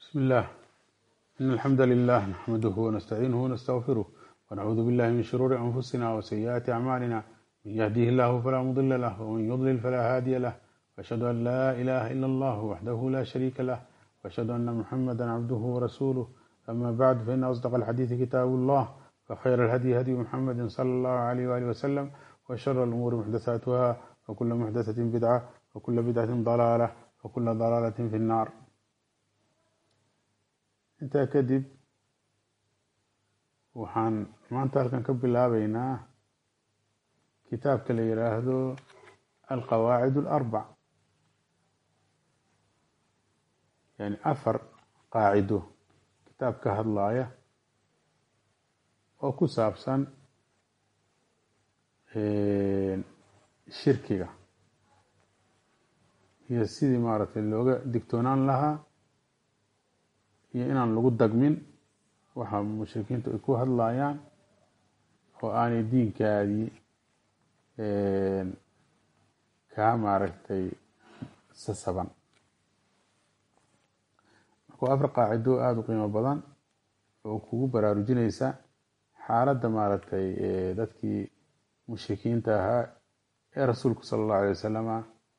بسم الله إن الحمد لله نحمده ونستعينه ونستغفره ونعوذ بالله من شرور أنفسنا وسيئات أعمالنا من يهديه الله فلا مضل له ومن يضلل فلا هادي له وأشهد أن لا إله إلا الله وحده لا شريك له وأشهد أن محمدا عبده ورسوله أما بعد فإن أصدق الحديث كتاب الله وخير الهدي هدي محمد صلى الله عليه وآله وسلم وشر الأمور محدثاتها وكل محدثة بدعة وكل بدعة ضلالة وكل ضلالة في النار intaa kadib waxaan maanta halkan ka bilaabeynaa kitaabka la yiraahdo alqawaacid alarbac yani afar qaacido kitaab ka hadlaaya oo ku saabsan shirkiga iyo sidii maaragtay looga digtoonaan lahaa iyo inaan lagu dagmin waxa mushrikiintu ay ku hadlayaan oo aanay diinkaadii kaa maaragtay sasaban marka waa afar qaacido aada u qiimo badan oo kugu baraarujinaysa xaaladda maaragtay dadkii mushrikiinta ahaa ee rasuulku sala allahu alay wasalama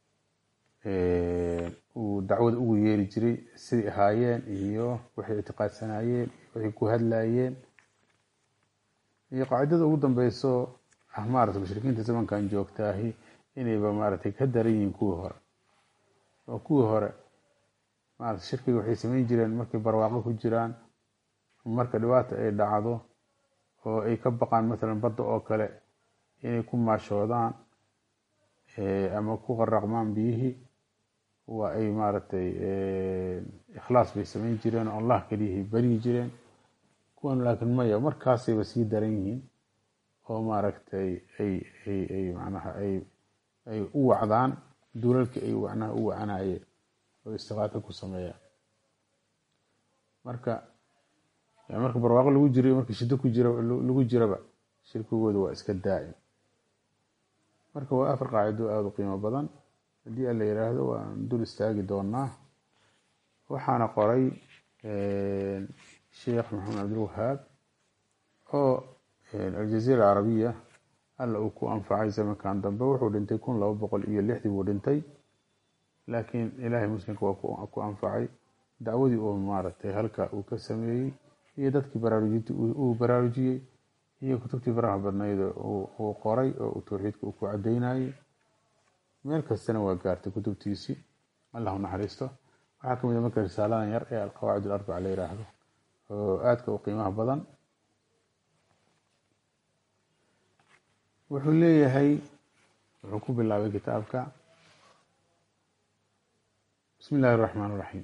uu dacwada ugu yeeri jiray siday ahaayeen iyo waxay ictiqaadsanaayeen waxay ku hadlayeen iyo qaacidada ugu dambeyso ah maarata mushrikiinta zamankan joogtaahi inayba maaragtay ka daran yihiin kuwii hore oo kuwii hore maarata shirkiga waxay samayn jireen markay barwaaqo ku jiraan marka dhibaata ay dhacdo oo ay ka baqaan mathalan badda oo kale inay ku maashoodaan ama ku qaraqmaan biyihii waa ay maaragtay ikhlaas bay samayn jireen oo allah keliyahay baryi jireen kuwan laakiin maya markaasayba sii daran yihiin oo maaragtay ay ay ay macnaha ay ay u wacdaan dulalkii ay macnaha u wacanayeen oo istiqaaka ku sameeyaan marka marka barwaaqo lagu jiro marka shiddo ku jira lagu jiraba shirkigooda waa iska daa'im marka waa afar qaacido aada u qiimo badan haddii a la yiraahdo waan dul istaagi doonaa waxaana qoray sheekh maxamed cabdilwahaab oo aljaziira alcarabiya alla uu ku anfacay zamankan dambe wuxuu dhintay kun laba boqol iyo lixdii buu dhintay laakiin ilaahay muslimka waa ku anfacay dacwadii uu maaragtay halka uu ka sameeyey iyo dadkii baraarujintii uu baraarujiyey iyo kutubtii faraha badnayd uu qoray oo uu towxiidka uu ku cadeynayey meel kastana waa gaartay kutubtiisii allah u naxariisto waxaa ka mid a marka risaaladan yar ee alqawaacid alarbaca la yiraahdo oo aadka u qiimaha badan wuxuu leeyahay wuxuu ku bilaabay kitaabka bismi illaahi araxmaan iraxiim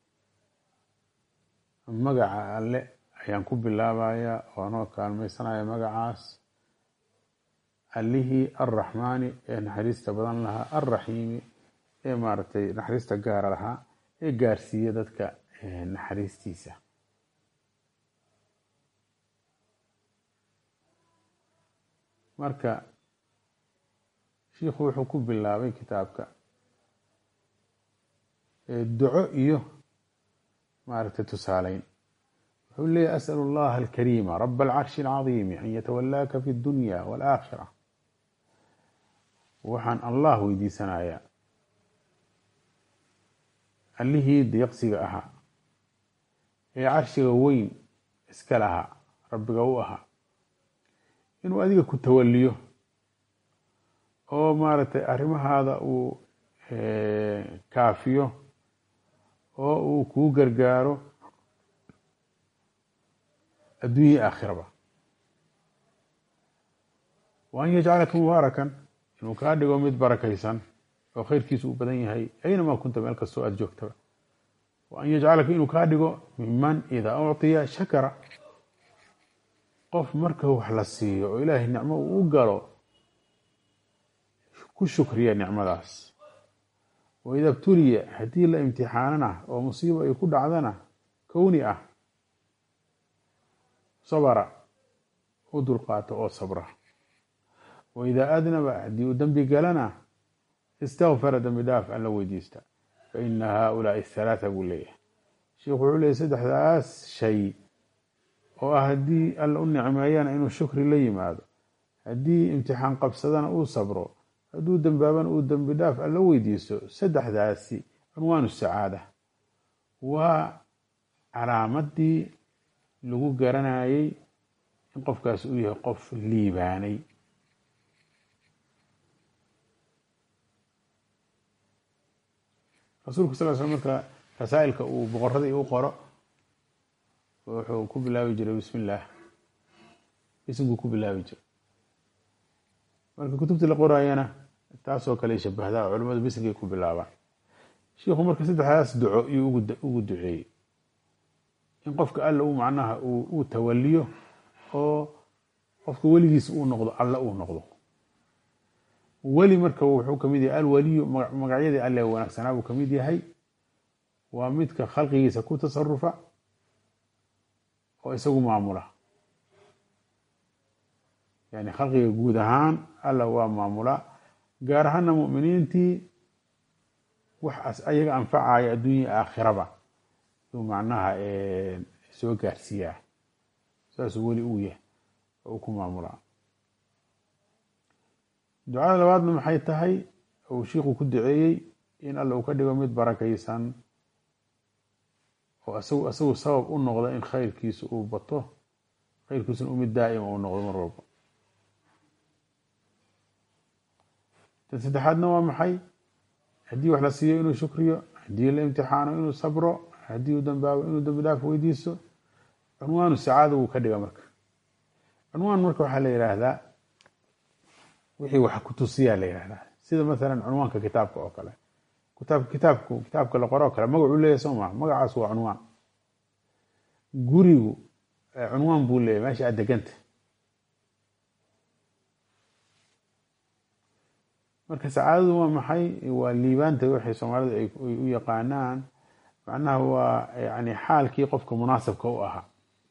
magaca alle ayaan ku bilaabaya oo anoo kaalmaysanaya magacaas allihii arraxmaani ee naxariista badan lahaa alraxiimi ee maaragtay naxariista gaara lahaa ee gaarsiiya dadka naxariistiisa marka shiikhu wuxuu ku bilaabay kitaabka duco iyo maaragtay tusaaleyn wuxuu leeyahy asأl اllaha alkarima rab alcarshi اlcaظimi an yatawalaaka fi اdunya wاlآkhira waxaan allah weydiisanayaa allihii deeqsiga ahaa ee carshiga weyn iska lahaa rabbiga u ahaa inuu adiga ku tawaliyo oo maaragtay arrimahaada uu kaafiyo oo uu kuu gargaaro adduunya aakhiraba wa an yajcalaka mubaarakan inuu kaa dhigo mid barakaysan oo khayrkiisu uu badan yahay aynamaa kunta meel kastoo aada joogtaba wa an yajcalaka inuu kaa dhigo miman idaa ucطiya shakara qof marka wax la siiyo oo ilaahay nicmo uu u galo ku shukriya nicmadaas wa ida btuliya haddii la imtixaanana oo musiibo ay ku dhacdana kowni ah sabra u dulqaato oo sabra wa idaa adnaba haddii uu dembi galana istakfara dembi dhaaf alla weydiista faina haaulaai halaatha buu leeyahay sheikhu wuxuu leeyay saddexdaas shay oo ah haddii alla u nicmeeyana inuu shukri la yimaado haddii imtixaan qabsadana uu sabro hadduu dembaabana uu dembi dhaaf alla weydiisto saddexdaasi cunwaanu sacaada waa calaamadii lagu garanayay in qofkaas uu yahay qof liibaanay rasuulku sal sl marka rasaa'ilka uu boqoradii u qoro wuxuu ku bilaabi jiray bismi illaah isimkuu ku bilaabi jiray marka kutubtii la qoraayana taasoo kale shabahdaa culamadu bisimkay ku bilaabaan shiikhu marka saddexdaas duco iyuu ugu duceeyey in qofka alla uu macnaha uu tawaliyo oo qofka weligiis uu noqdo alla uu noqdo weli marka wuxuu kamid yahay alwaliyu magacyadii alle wanaagsanaa buu kamid yahay waa midka khalqigiisa ku tasarufa oo isagu maamula yani khalqiga guud ahaan alla waa maamula gaar ahaana mu'miniintii wax ayaga anfacaya adduunya aakhiraba yuu macnaha soo gaarsiiyaa saasuu weli uu yahay oo uu ku maamulaa ducada labaadna maxay tahay uu shiiku ku duceeyey in alla uu ka dhigo mid barakaysan oo isagu isagu sabab u noqda in khayrkiisu uu bato khayrkiisuna u mid daa'ima uu noqdo mar walba tan saddexaadna waa maxay haddii wax la siiyo inuu shukriyo haddii la imtixaano inuu sabro haddii uu dambaabo inuu dambi dhaaf weydiisto cunwaanu sacaada wuu ka dhiga marka cunwaan marka waxaa la yidhaahdaa wixii wax kutusiyaa la yidhahdaa sida masalan cunwaanka kitaabka oo kale kitaab kitaabku kitaabka la qoro oo kale magacuu leeyahy soo maa magacaas waa cunwaan gurigu cunwaan buu leeyahy meesha aad deganta marka sacaadadu waa maxay waa liibaanta waxay soomaalidu ay u yaqaanaan macnaha waa yani xaalkii qofka munaasabka u ahaa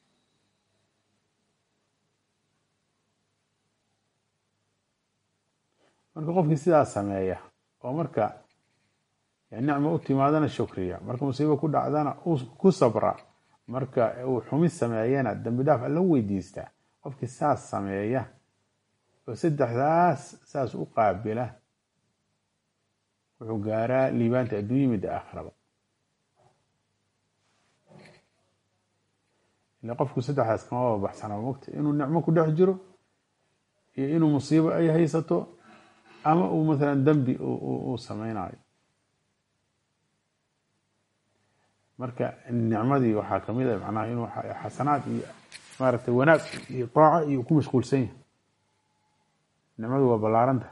marka qofkii sidaas sameeya oo marka nicma u timaadana shukriya marka musiibo ku dhacdana ku sabra marka uu xumid sameeyana dambi dhaaf alla weydiistaa qofkii saas sameeya oo saddexdaas saas u qaabila wuxuu gaaraa liibaanta adduunya midda aakhiraba ile qofku saddexdaas kamaba baxsanaba mogta inuu nicmo ku dhex jiro iyo inuu musiibo ay haysato ama uu masalan dembi uu sameynayo marka nicmadii waxaa kamid a macnaha inuu xasanaad iyo maaragtay wanaag iyo taaco iyo ku mashquulsan yahay nicmadu waa ballaaranta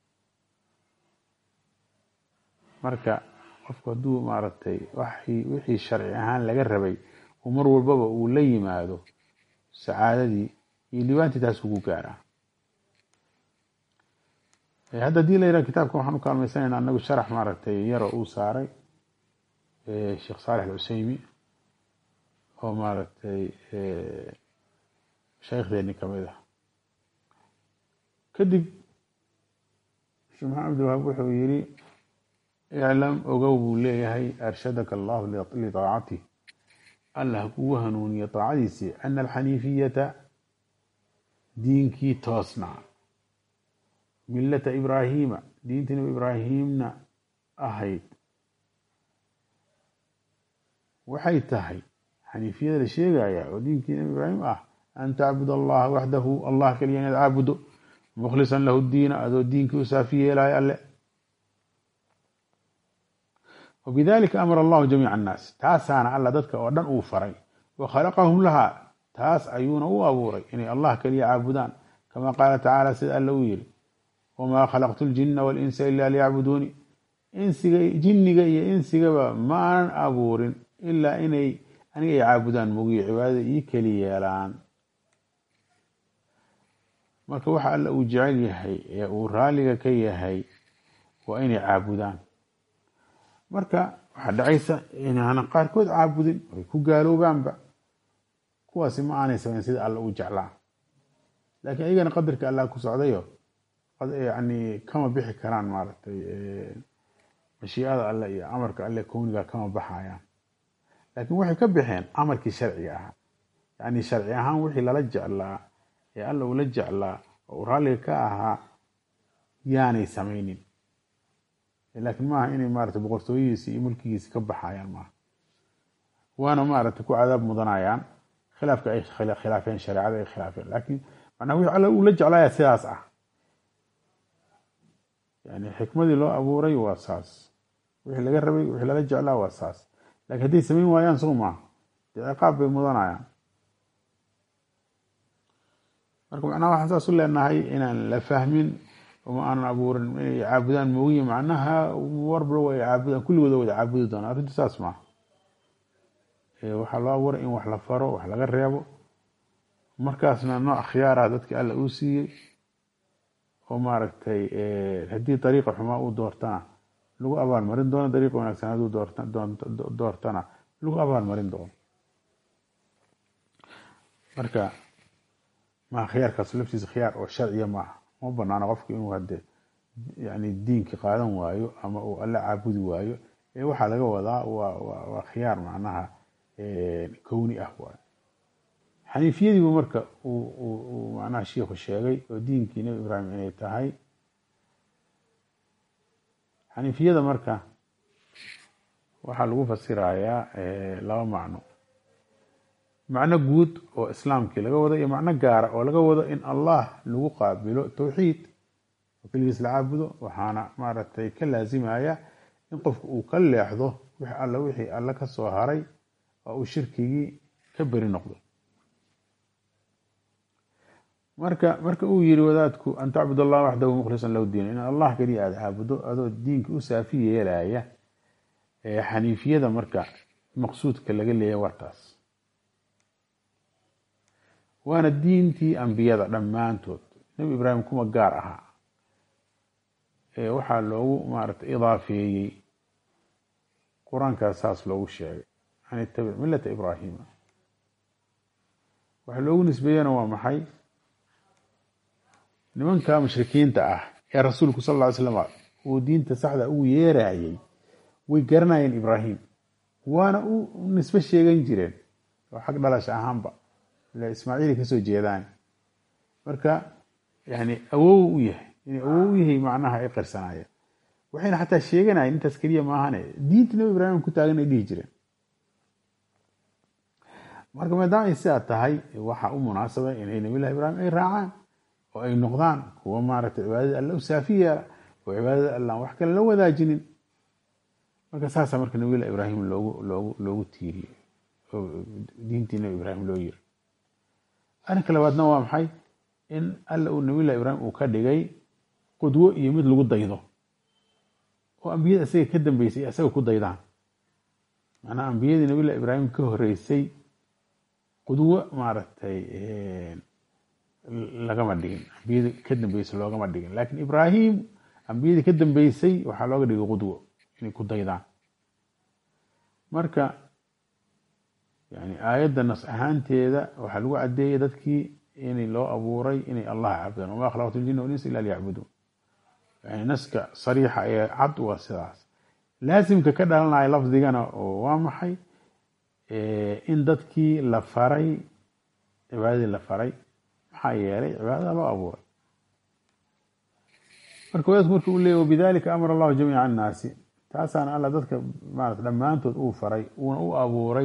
marka qofku hadduu maaragtay waxii wixii sharci ahaan laga rabay uu mar walbaba uu la yimaado sacaadadii iyo libaantii taas ugu gaaraa hadda hadii la yidhaha kitaabka waxaan u kaalmaysanayna anagu sharax maaragtay yaro uu saaray sheekh saalex alcuseymi oo maaragtay shaykhdeenii kamid ah kadib sheekh maxamed abdilwahaab wuxuu yiri iclam ogow buu leeyahay arshadaka allahu litaacatih allah kugu hanuuniye taacadiisii ana alxaniifiyata diinkii toosnaa milata ibraahiima diintii nabi ibraahimna ahayd waxay tahay xaniifiyada la sheegaya oo diinkii nabi ibraahim ah an tacbud allaha waxdahu allah keliya inaad caabudo mukhlisan lahu diina adoo diinkii u saafi yeelayo alle wabidalika amara allahu jamiica annaas taasaana alla dadka oo dhan uu faray wa khalaqahum lahaa taas ayuuna u abuuray inay allah keliya caabudaan kama qaala tacaala sida alle uu yiri wamaa khalaqtu ljina walinsa ila liyacbuduuni insiga jinniga iyo insigaba ma aanan abuurin ilaa inay aniga ay caabudaan mogiyo cibaadada ii keli yeelaan marka waxa alla uu jecel yahay ee uu raaliga ka yahay waa inay caabudaan marka waxaa dhacaysa inaanan qaarkood caabudin ay ku gaaloobaanba kuwaasi ma aanay samayn sida alla uu jeclaa laakiin ayagana qadarka allah ku socdayo yani kama bixi karaan maaragtay mashiicada alle iyo amarka alle kowniga kama baxayaan laakiin waxay ka baxeen amarkii sharciga ahaa yacni sharci ahaan wixii lala jeclaa ee alla ula jeclaa oo uu raalliga ka ahaa yaanay samaynin laakiin maaha inay maarata boqortooyihiisi iyo mulkigiisi ka baxayaan maaha waana maaragtay ku cadaab mudanayaan khilaafka ay khilaafeen shareecada ay khilaafeen laakiin macnaha wixii alla uu la jeclaaya sidaas ah yani xikmadii loo abuuray waa saas wixii laga rabay wixii lala jeclaa waa saas lakiin hadday samayn waayaan soo maaha dee ciqaab bay mudanayaan marka macnaha waxaan saas u leenahay inaan la fahmin uma aanan abuurin inay caabudaan moogiye macnaha warba way caabudaan kulligooda wada caabudi doonaan arrintu saas maaha waxaa loo abuuray in wax la faro wax laga reebo markaasna nooc khiyaar ah dadki alla uu siiyey oo maaragtay haddii dariiqa xumaa uu doortana lagu abaalmarin doono dariiqa wanaagsan hadduu doortana lagu abaalmarin doono marka maa khiyaarkaas laftiisa khiyaar oo sharciya maaha ma banaano qofku inuu hade yani diinki qaadan waayo ama uu alla caabudi waayo ee waxaa laga wadaa waa khiyaar macnaha kowni ah waay xaniifiyadiibu marka uu macnaha shiikhu sheegay oo diinkii nebi ibraahim inay tahay xaniifiyada marka waxaa lagu fasirayaa laba macno macno guud oo islaamkii laga wado iyo macno gaara oo laga wado in allah lagu qaabilo towxiid oo keligiis la caabudo waxaana maaragtay ka laasimaya in qofku uu ka leexdo wix alla wixii alle ka soo haray oo uu shirkigii ka beri noqdo marka marka uu yiri wadaadku an tacbud allah waxdahu mukhlisan lahu diin in allah keliya aada caabudo adoo diinka u saafi yeelaya xaniifiyada marka maqsuudka laga leeya waa taas waana diintii ambiyada dhammaantood nebi ibraahim kuma gaar ahaa waxaa loogu maarata idaafeeyey qur-aankaas saas loogu sheegay an itabic millata ibraahima waxa loogu nisbeeyena waa maxay nimanka mushrikiinta ah ee rasuulku sal lla ly slam uu diinta saxda ugu yeerayay way garanayeen ibraahim waana u nisbe sheegan jireen oo xag dhalash ahaanba ila ismaaciili kasoo jeedaan marka yani awow u yahay inay awow u yahay macnaha ay qarsanaayeen waxayna xataa sheeganayeen intaas keliya maahane diinta nebi ibraahim ku taagan ay dhihi jireen marka maadaama ay sidaa tahay waxaa u munaasaba inay nabillahi ibraahim ay raacaan oo ay noqdaan kuwa maaragtay cibaadada alla u saafi yeela oo cibaadada allaan wax kale la wadaajinin marka saasa marka nabilah ibraahim loogu loogu loogu tiiriyey oo diintii nabi ibraahim loo yiri arrinka labaadna waa maxay in alla uu nabilah ibraahim uu ka dhigay qudwo iyo mid lagu daydo oo ambiyada isaga ka dambeysay isaga ku daydaan macnaha ambiyadii nabilah ibraahim ka horeysay qudwo maaragtay lagama dhigin ambiyadii ka dambeysay loogama dhigin lakin ibraahim ambiyadii ka dambeysay waxaa looga dhigay qudwo inay ku daydaan marka yani aayadda nas ahaanteeda waxaa lagu cadeeyey dadkii inay loo abuuray inay allah caabudaan wama khalaqtu ljina walinsa ila liyacbuduun yani naska sariixa ee cad waa sidaas laasimka ka dhalanaya lafdigana oo waa maxay in dadkii la faray cibaadadii la faray maxaa yeelay cibaadada loo abuuray marka wadaadku marka uu leeyay wabidalika amara allahu jamiica annaasi taasaana alla dadka maarata dhammaantood uu faray uuna u abuuray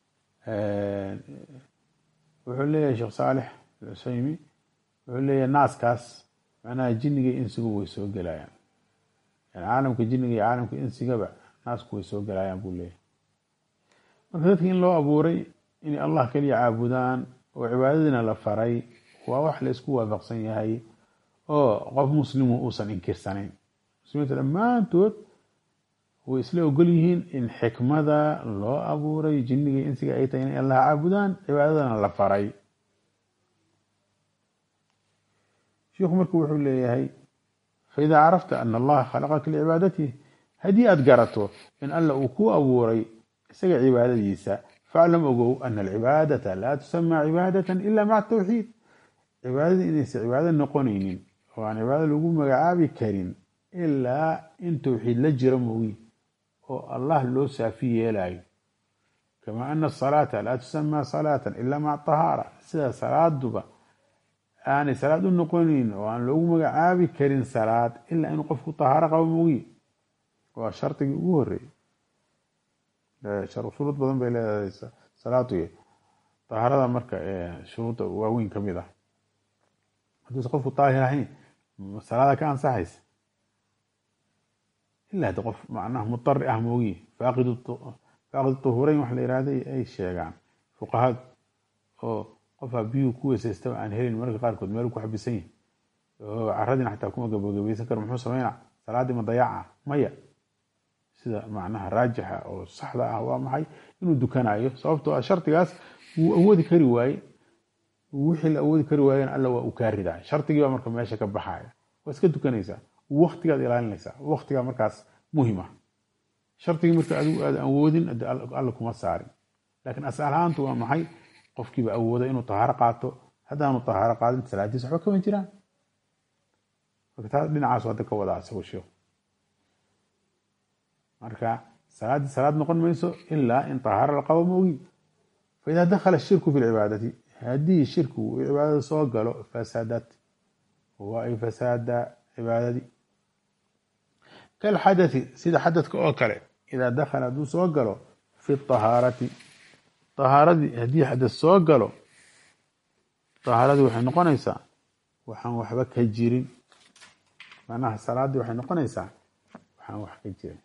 wuxuu leeyahay sheekh saalix alcusaymi wuxuu leeyahay naaskaas macnaha jinniga insigu way soo gelayaan yani caalamka jinniga iyo caalamka insigaba naasku way soo gelayaan buu leeyahay marka dadki in loo abuuray inay allah keliya caabudaan oo cibaadadiina la faray waa wax la isku waafaqsan yahay oo qof muslimu uusan inkirsanayn muslimiinta dhammaantood way isla ogol yihiin in xikmada loo abuuray jinniga insiga ay tahay inay allah caabudaan cibaadadana la faray shiikhu marku wuxuu leeyahay faidaa carafta ana allaha khalaqaka licibaadatihi haddii aada garato in alla uu ku abuuray isaga cibaadadiisa faclam ogow ana alcibaadata laa tusamaa cibaadatan ila maca tawxiid cibaadada inaysa cibaado noqonaynin oo aan cibaado lagu magacaabi karin ilaa in towxiid la jiro moogi oo allah loo saafi yeelayo kamaa ana asalaata laa tusamaa salaatan ilaa maca tahaara sida salaaduba aanay salaad u noqonin oo aan loogu magacaabi karin salaad ilaa inuu qofku tahaaro qabo moogiye waa shardigii ugu horeeyey shuruud badan bay leedahay salaadu tahaarada marka shuruudda waaweyn ka mid ah hadduusa qofku daahir ahayn salaada ka ansaxaysa ilaa hadi qof macnaha mudari ah moogiye faaqid faaqid tuhureyn wax la yihahday ay sheegaan fuqahadu oo qofaa biyuu ku weysaystaba aan helin mararka qaarkood meel ku xabisan yihin oo caradina xataa kuma gabagabaysan karo muxuu sameynaa salaadii ma dayaaca maya sida macnaha raajixa oo saxda ah waa maxay inuu dukanayo sababtoo ah shardigaas wuu awoodi kari waaye wixii la awoodi kari waayena alla waa uu kaa ridaa shardigii baa marka meesha ka baxaya waa iska dukanaysaa waktigaad ilaalinaysaa waktigaa markaas muhim ah shardigii marka adigu aad awoodin alla kuma saarin laakiin asal ahaantu waa maxay qofkiiba awooda inuu tahaaro qaato haddaanu tahaaro qaadin salaadiis waxba kama jiraan marka taa dhinacaas hadda ka wadaa isagu sheekhu marka salaaddii salaad noqon mayso ilaa in tahaaro la qabo moogi faidaa dakhala shirku fi lcibaadati haddii shirkigu uu cibaadada soo galo fasadat waa ay fasaada cibaadadii kalxadathi sida xadadka oo kale idaa dakhala hadduu soo galo fi tahaarati tahaaradii haddii xadad soo galo tahaaradii waxay noqonaysaa waxaan waxba ka jirin macnaha salaaddii waxay noqonaysaa waxaan wax ka jirin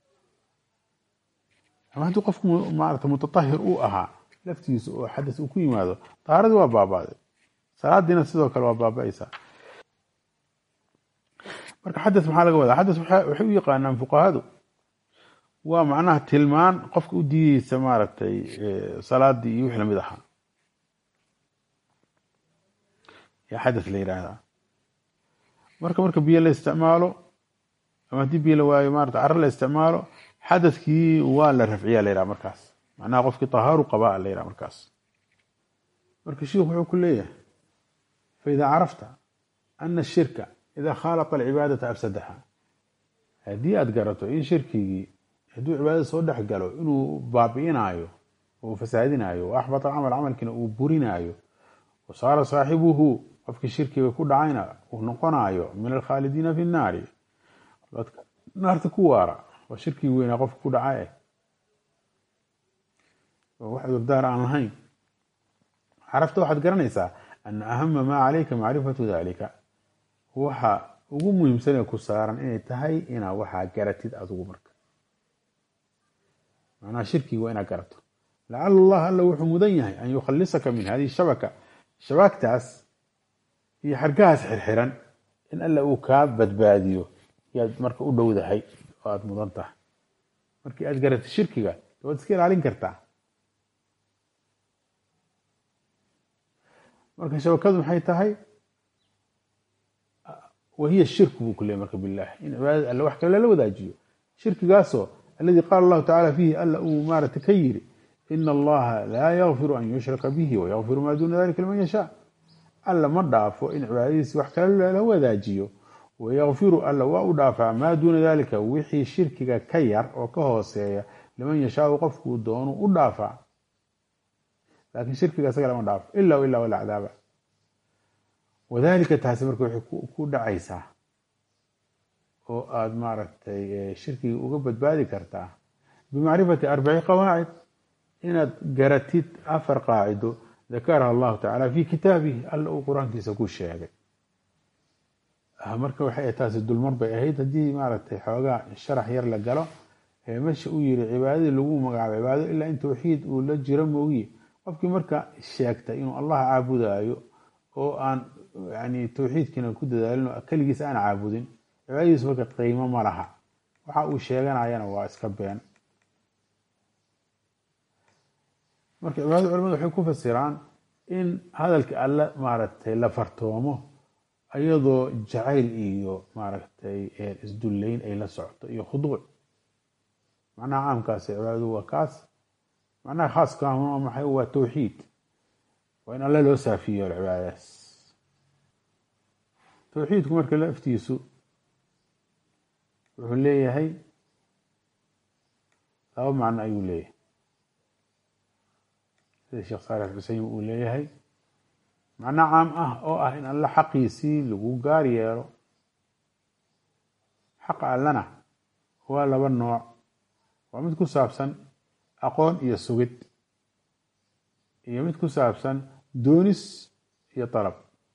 ama haddii qofku maarata mutatahir uu ahaa laftiisa oo xadas uu ku yimaado tahaaradii waa baabaaday salaadiina sidoo kale waa baaba-aysaa marka xadas maxaa laga wadaa xadas waxay u yaqaanaan fuqahadu waa macnaha tilmaan qofka u diideysa maaragtay salaadii iyo wixii lamid ahaa yaa xadas la yidhaahdaa marka marka biyo la isticmaalo ama haddii biyo la waayo maarata caro la isticmaalo xadadkii waa la rafciyaa la yidhaha markaas macnaha qofkii tahaaru qabaa la yidhaha markaas marka sheikhu wuxuu ku leeyahay faidaa carafta ana ashirka idaa khaalaqa alcibaadata afsadaha haddii aada garato in shirkigii hadduu cibaadada soo dhex galo inuu baabi'inaayo oo fasaadinaayo o axbata camal camalkiina uu burinaayo wa saara saaxibuhu qofkii shirkiga ku dhacayna uu noqonaayo min alkhaalidiina fi nnaari dadka naarta ku waara waa shirkigi weynaa qofka ku dhaca eh oo wax cudurdaar aan lahayn carafta waxaad garanaysaa ana ahama maa calayka macrifatu dalika waxa ugu muhiimsanee ku saaran inay tahay inaa waxaa garatid adigu marka macnaha shirkigi waa inaad garato lacala allah alla wuxuu mudan yahay an yukhalisaka min hadihi shabaka shabaagtaas iyo xargahaas xirxiran in alla uu kaa badbaadiyo yaad marka u dhowdahay oo aada mudan tahay markii aad garatid shirkiga waad iska ilaalin kartaa marka shabakadu maxay tahay wahiya shirku buu ku leeyay marka bilah in cibaadada alle wax kale lala wadaajiyo shirkigaasoo alladii qaala allahu tacala fiihi alla uu maarata ka yiri ina allaha laa yakfiru an yushraka bihi wayakfiru maa duuna dalika liman yashaa alla ma dhaafo in cibaadadiisi wax kale lala wadaajiyo wayakfiru alla waa u dhaafaa maa duuna dalika wixii shirkiga ka yar oo ka hooseeya liman yashaau qofkuu doonu u dhaafaa laakiin shirkiga isaga lama dhaafo ila ilaa wala cadaaba wadalika taasi marka waxay ku dhacaysaa oo aada maaragtay shirkiga uga badbaadi kartaa bimacrifati arbaci qawaacid inaad garatid afar qaacido dakaraha allahu tacala fi kitaabihi alla uu qur-aankiisa ku sheegay marka waxay taasi dulmar bay ahayd haddii maaragtay xoogaa sharax yar la galo meesha uu yiri cibaadadii lagu magacaabo cibaado ilaa in tawxiid uu la jiro moogiye qofkii marka sheegta inuu allah caabudayo oo aan yani tawxiidkiina ku dadaalin oo keligiis aan caabudin cibaadadiis marka qiimo ma laha waxa uu sheeganayana waa iska been marka cibaadada culamadu waxay ku fasiraan in hadalka alle maaragtay la fartoomo iyadoo jacayl iyo maaragtay isdullayn ay la socto iyo khuduuc macnaha caamkaasi cibaadadu waa kaas macnaha khaaska waa maxay waa tawxiid waa in alle loo saafiyo cibaadadaas tawxiidku marka laftiisu wuxuu leeyahay laba macno ayuu leeyahay sida sheekh saalix xuseymi uu leeyahay macno caam ah oo ah in alle xaqiisii lagu gaar yeelo xaqa allana waa laba nooc waa mid ku saabsan aqoon iyo sugid iyo mid ku saabsan doonis iyo dalab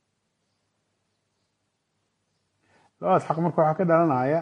labadaas xaq marka waxaa ka dhalanaya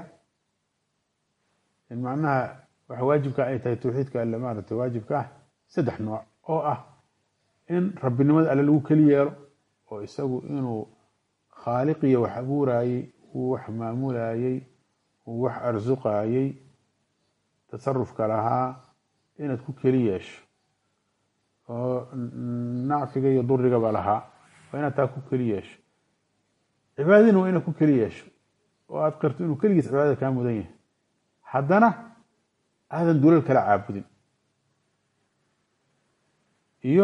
in macnaha waxa waajibka ay tahay tawxiidka alle maaragtay waajibka ah saddex nooc oo ah in rabbinimada alle lagu keli yeelo oo isagu inuu khaaliqiyo wax abuurayey uu wax maamulayey uu wax arsuqayey tasarufka lahaa inaad ku keli yeesho oo nacfiga iyo durigaba lahaa waa inaad taa ku keli yeesho cibaadadina waa inaad ku keli yeesho oo aad qirto inuu keligiis cibaadada kaa mudan yahay haddana aadan dulal kala caabudin iyo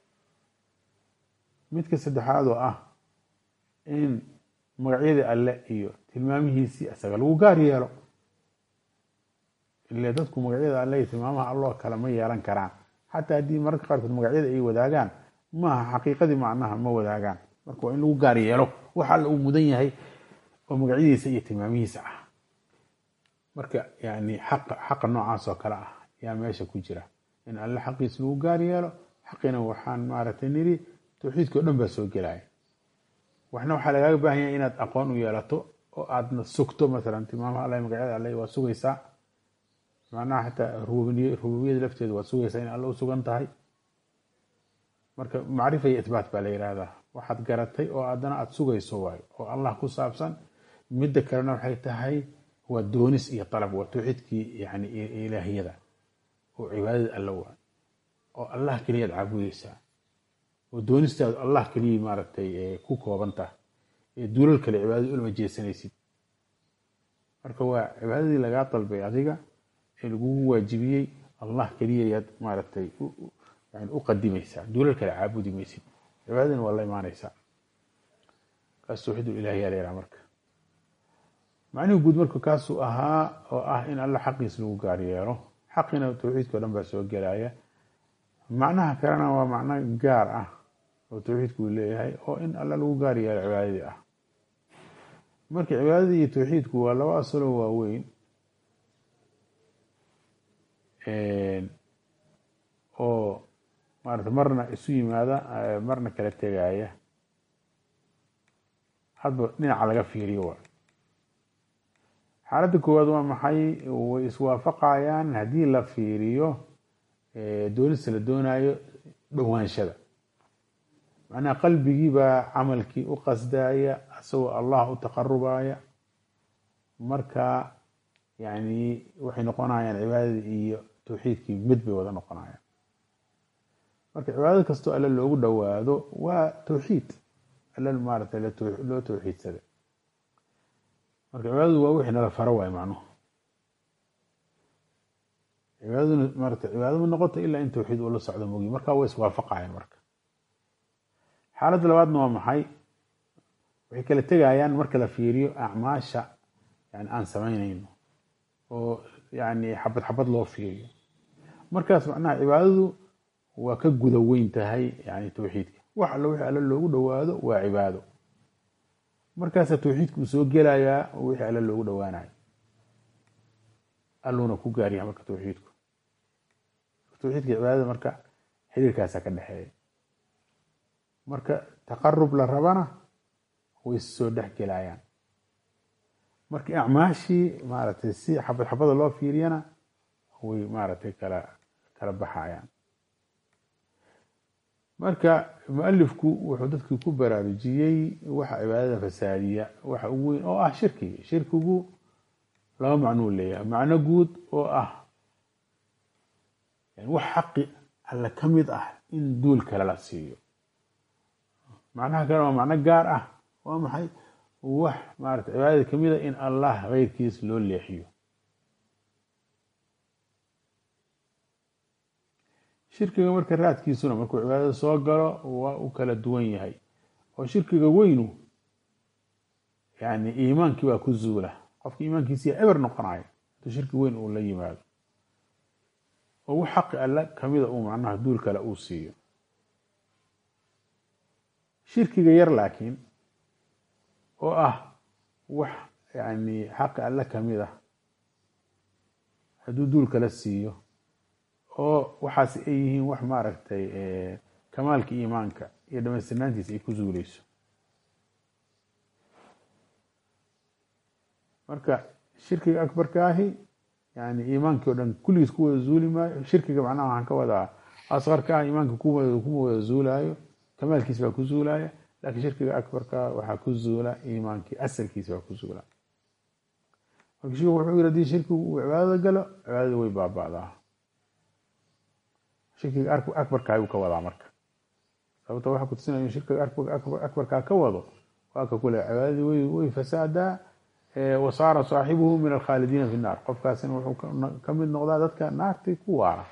midka saddexaad oo ah in magacyadii alle iyo tilmaamihiisii isaga lagu gaar yeelo ile dadku magacyada alle iyo tilmaamaha alloo kale ma yeelan karaan xataa haddii mararka qaarkood magacyada ay wadaagaan maaha xaqiiqadii macnaha ma wadaagaan marka waa in lagu gaar yeelo wax alle uu mudan yahay oo magacyadiisa iyo tilmaamihiisa ah marka yani xaqa xaqa noocaas oo kale ah yaa meesha ku jira in alle xaqiisa lagu gaar yeelo xaqina waxaan maaragtay niri tawxiidka o dhan baa soo gelaya waxna waxaa lagaaga baahan yahay inaad aqoon u yeelato oo aadna sugto masalan tilmaamaha alle magacyada alle waa sugaysaa macnaha xataa rububiyada lafteeda waa sugaysaa in alle u sugan tahay marka macrifa iyo itbaat baa la yihahdaa waxaad garatay oo haddana aada sugayso waayo oo allah ku saabsan midda kalena waxay tahay waa doonis iyo dalab waa tawxiidkii yani ilaahiyada oo cibaadada alla waa oo allah keliyaad caabudeysaa oo doonistaadu allah keliya maaragtay ku koobantah ee duulal kale cibaadada ulama jeesanaysid marka waa cibaadadii lagaa dalbay adiga ee lagugu waajibiyey allah keliya yaad maaragtay yani u qadimaysaa duulal kale caabudi maysid cibaadadina waa la imaanaysaa kaas tawxiid ilahiyaa la yhaha marka macnihi guud marka kaasuu ahaa oo ah in alla xaqiis lagu gaar yeelo xaqina tawxiidka o dhan baa soo gelaya macnaha kalena waa macno gaar ah oo tawxiidku uu leeyahay oo in alla lagu gaar yeelo cibaadadii ah marka cibaadadii iyo tawxiidku waa laba asaloo waaweyn oo maarata marna isu yimaada marna kala tegaya hadba dhinaca laga fiiriyo waa xaaladda koowaad waa maxay way iswaafaqayaan haddii la fiiriyo doonista la doonayo dhowaanshada macnaha qalbigii baa camalkii u qasdaya isagoo allah u taqarubaya marka yani waxay noqonayaan cibaadadii iyo tawxiidkii mid bay wada noqonayaan marka cibaadad kastoo alle loogu dhowaado waa tawxiid alle maarata loo tawxiidsaday marka cibaadadu waa wixii nala faro waay macnuhu cibaadaduna marata cibaado ma noqoto ilaa in tawxiid uu la socdo mogi marka way iswaafaqayaan marka xaaladda labaadna waa maxay waxay kala tegayaan marka la fiiriyo acmaasha yani aan samaynayno oo yani xabad xabad loo fiiriyo markaas macnaha cibaadadu waa ka guda weyn tahay yani tawxiidka wax allo wixii alle loogu dhowaado waa cibaado markaasaa tawxiidka uu soo gelayaa oo wixii alle loogu dhowaanayo alluuna ku gaaryaha marka tawxiidku tawxiidka cibaadada marka xiriirkaasaa ka dhexeeya marka taqarub la rabana way soo dhex gelayaan marka acmaashii maaragtay si xabad xabada loo fiiriyana way maaragtay kala kala baxayaan marka mualifku wuxuu dadkii ku baraarujiyey waxa cibaadada fasaadiya waxa ugu weyn oo ah shirkiga shirkigu laba macnuu leeyahay macno guud oo ah wax xaqi alle ka mid ah in duul kale la siiyo macnaha kale waa macno gaar ah waa maxay wax maarata cibaadada kamid a in allah keyrkiis loo leexiyo shirkiga marka raadkiisuna markuu cibaadada soo galo waa u kala duwan yahay oo shirkiga weynu yani iimaankii baa ku zuula qofka iimaankiisiya eber noqonayo haduu shirki weyn uu la yimaado oo wax xaqi alle kamida uu macnaha duul kale uu siiyo shirkiga yar laakiin oo ah wax yani xaqa alle kamid ah hadduu duul kala siiyo oo waxaas ay yihiin wax maaragtay kamaalka iimaanka iyo dhamaystirnaantiisa ay ku zuuleyso marka shirkiga akbarka ahi yani iimaankii o dhan kulligiis ku wada zuuli maayo shirkiga macnaha waxaan ka wadaa asqarka ah iimaanka kuma wada zuulaayo kamaalkiis baa ku zuulaya laakiin shirkiga akbarka waxaa ku zuula iimaankii asalkiisa baa ku zuula marka sheikhu wuxuu yiri hadii shirkigu uu cibaadada galo cibaadada way baaba'daa shirkiga akbarka ayuu ka wadaa marka sababta waxa kutusinaya shirkiga akbarkaa ka wado waa ka kule cibaadadii way way fasaadaa wasaara saaxibuhu min alkhaalidiina fi nnaar qofkaasina wuxuu ka mid noqdaa dadka naartii ku waara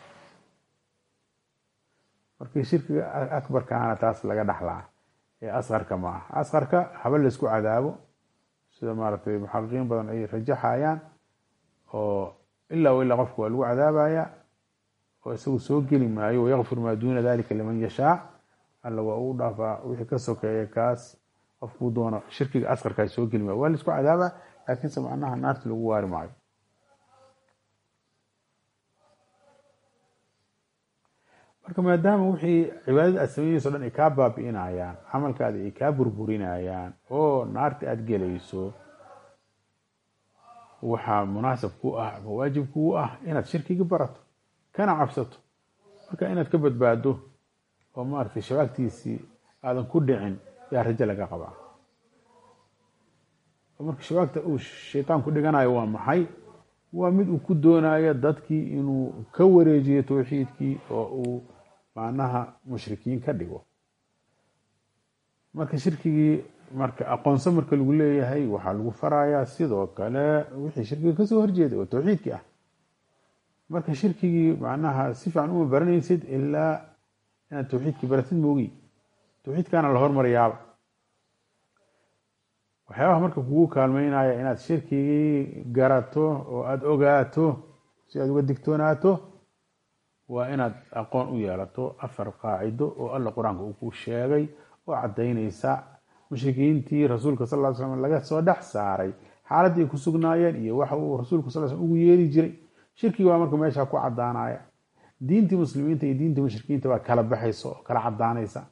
markii shirkiga akbarkaana taas laga dhaxlaa ee asqarka ma aha asqarka haba laysku cadaabo sida maaragtay muxaqiqiin badan ay rajaxayaan oo ilaa o ilaa qofka waa lagu cadaabaya oo isagu soo geli maayo wayakfir maa duuna dalika liman yashaa alla waa uu dhaafaa wixii ka sokeeya kaas qofkuu doono shirkiga asqarkaa soo geli maayo waa laisku cadaaba laakiinse macnaha naarti lagu waari maayo marka maadaama wixii cibaadada aad sameynayso o dhan ay kaa baabi'inayaan camalkaada ay kaa burburinayaan oo naarti aada gelayso waxaa munaasab ku ah ama waajib kuu ah inaad shirkigi barato kana cabsato marka inaad ka badbaado oo maaragtay shabaagtiisii aadan ku dhicin yaa rajo laga qabaa oo marka shabaagta uu shaytaan ku dhiganayo waa maxay waa mid uu ku doonayo dadkii inuu ka wareejiyo towxiidkii oo uu macnaha mushrikiin ka dhigo marka shirkigii marka aqoonso marka lagu leeyahay waxaa lagu farayaa sidoo kale wixii shirkiga kasoo horjeeday oo towxiidkii ah marka shirkigii macnaha si fiican uma baranaysid ilaa inaad towxiidkii baratid moogi towxiidkaana la hormarayaaba waxyaabaha marka kugu kaalmeynaya inaad shirkigii garato oo aada ogaato si aad uga digtoonaato waa inaad aqoon u yeelato afar qaacido oo alla qur-aanka uu ku sheegay oo caddaynaysa mushrikiintii rasuulka sal ly slam laga soo dhex saaray xaaladdii ay ku sugnaayeen iyo waxa uu rasuulku sal slm ugu yeeri jiray shirkigi baa marka meesha ku caddaanaya diintii muslimiinta iyo diintii mushrikiinta baa kala baxaysa oo kala caddaanaysa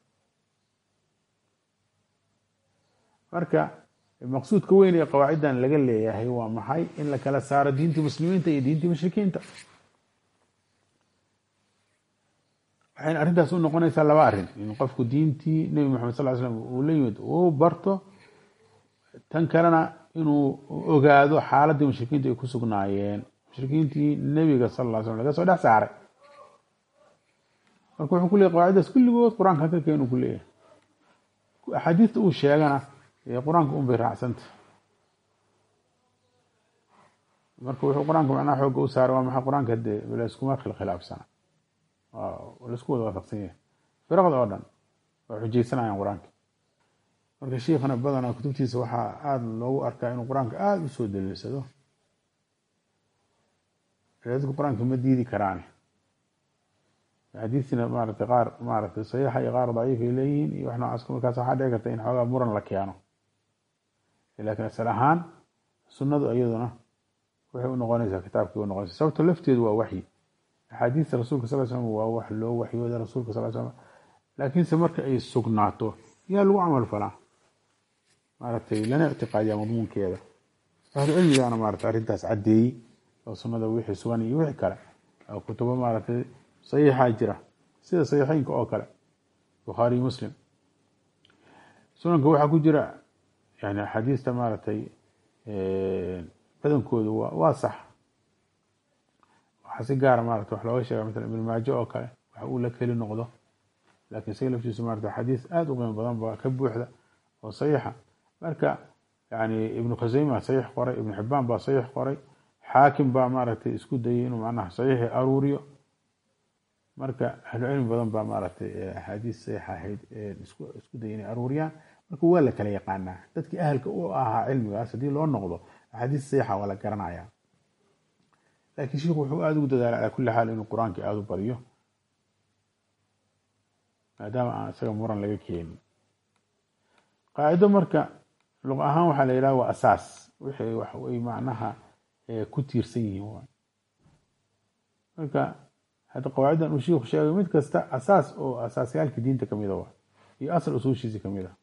marka maqsuudka weyn ee qawaaciddan laga leeyahay waa maxay in la kala saaro diintii muslimiinta iyo diintii mushrikiinta waxayna arrintaas u noqonaysaa laba arrin in qofku diintii nebi moxamed sal ly slam uu la yimid uu barto tan kalena inuu ogaado xaaladdii mushrikiinta ay ku sugnaayeen mushrikiintii nebiga sal ly slam laga soo dhex saaray marka wuxuu ku leeyahy qawaaciddaas kulligood qur-aanka ka keenu ku leeyahay axaadiista uu sheegana qur-aanka un bay raacsanta marka wuxuu qur-aanka macnaha xooga u saaray waa maxay qur-aanka dee layskuma khilkhilaafsana laisku wada waafaqsan yahay firaqda oo dhan waa xujaysanayaan qur-aanka marka shiikhana badanaa kutubtiisa waxaa aada loogu arkaa inuu qur-aanka aada u soo daliilsado dadku qur-aanka ma diidi karaan xadiistina maaragtay qaar maaragtay saxiixa iyo qaar daciif ay leeyihiin iyo wax noocaas markaas waxaa dhici karta in xoogaa muran la keeno laakiin asal ahaan sunnadu iyaduna waxay u noqonaysaa kitaabkii u noqonaysa sababta lafteedu waa waxyi axaadiista rasuulka sal slam waa wax loo waxyooda rasuulka sal slam laakiinse marka ay sugnaato yaa lagu camal falaa maaragtay lana ictiqaadiyaa madmuunkeeda ahlu cilmigaana maaragtay arrintaas caddeeyey oo sunnada wixii sugan iyo wixii kale oo kutubo maaragtay saxiixaa jira sida saxiixeynka oo kale bukhaariy muslim sunanka waxaa ku jira yani axaadiista maaragtay badankoodu waa waa sax waxaa si gaara maarata wax looga sheega maala ibn maajo oo kale wax uu la keli noqdo laakiin isaga laftiisu maarata xadiis aada u qiimo badan ba ka buuxda oo saxiixa marka yani ibnu khuseyma saxiix qoray ibnu xibaan baa saxiix qoray xaakim baa maaragtay isku dayay inuu macnaha saxiixi aruuriyo marka ahlu cilmi badan baa maaragtay axaadiis saxiix ahayd isku dayay inay aruuriyaan marka waa la kala yaqaanaa dadkii ahalka u ahaa cilmigaas haddii loo noqdo axaadiis saxiixa waa la garanaya laakiin sheikhu wuxuu aada ugu dadaalay calaa kulli xaal inuu qur-aankii aada u bariyo maadaama aan isaga muran laga keenin qaacido marka luq ahaan waxaa la yidhaha waa asaas wixii wax ay macnaha ku tiirsan yihiin waay marka hadda qawaaciddan uu shiiku sheegay mid kasta asaas oo asaasyaalka diinta kamida waa iyo asal usuushiisi kamid a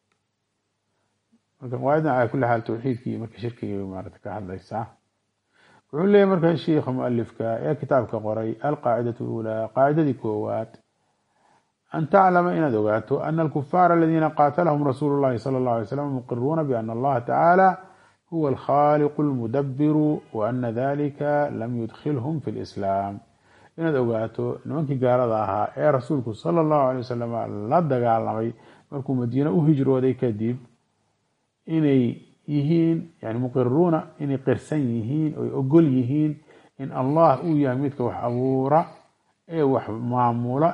marka qawaaciddan calaa kulli xaal tawxiidkii marka shirkiga maarata ka hadlaysaa wuxuu leeyahy marka shiikha mualifka ee kitaabka qoray alqaacidatu lulaa qaacidadii koowaad an taclama inaad ogaato ana alkufaara aladiina qaatalahum rasuulu llahi sala allahu alay slam muqiruuna biana allaha tacaala huwa alkhaaliqu almudabiru wa ana dalika lam yudkhilhum fi lislaam inaad ogaato nimankii gaalada ahaa ee rasuulku sala allahu alay wasalam la dagaalamay markuu madiine u hijrooday kadib inay yihiin yani muqiruuna inay qirsan yihiin oy ogol yihiin in allah uu yahay midka wax abuura ee wax maamula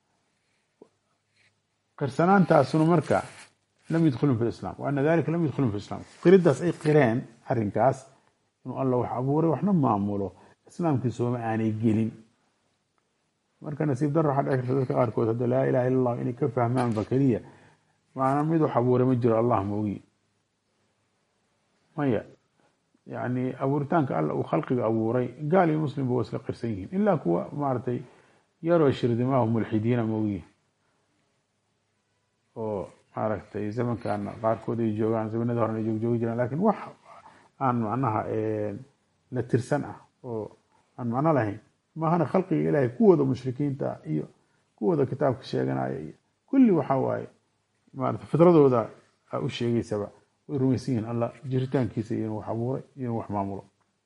qirsanaantaasuna marka lam yudkhilhum fi lislam wa ana dalika lam yudkhilhum fi islam qiridaas ay qireen arrinkaas inuu alla wax abuuray waxna maamulo islaamkii sooma aanay gelin marka nasiib daro waxaa dhici karta dadka qaarkood hadda laa ilaha illa allah inay ka fahmaanba keliya maana mid wax abuuray ma jiro allah moogi maya yani abuuritaanka alla uu khalqiga abuuray gaal iyo muslimba waa isla qirsan yihiin ilaa kuwa maaragtay yaroo shirdimahu mulxidiina moogi oo maaragtay zamankan qaarkood ay joogaan zamanada horena ay joogjoogi jiraan lakin wax aan macnaha la tirsan ah oo aan macno lahayn maahana khalqiga ilaahay kuwooda mushrikiinta iyo kuwooda kitaabka sheeganaya iyo kulli waxa waaye maarata fitradooda a u sheegeysaba way rumaysan yihiin allah jiritaankiisa iyo inuu wax abuuray iyo inuu wax maamulo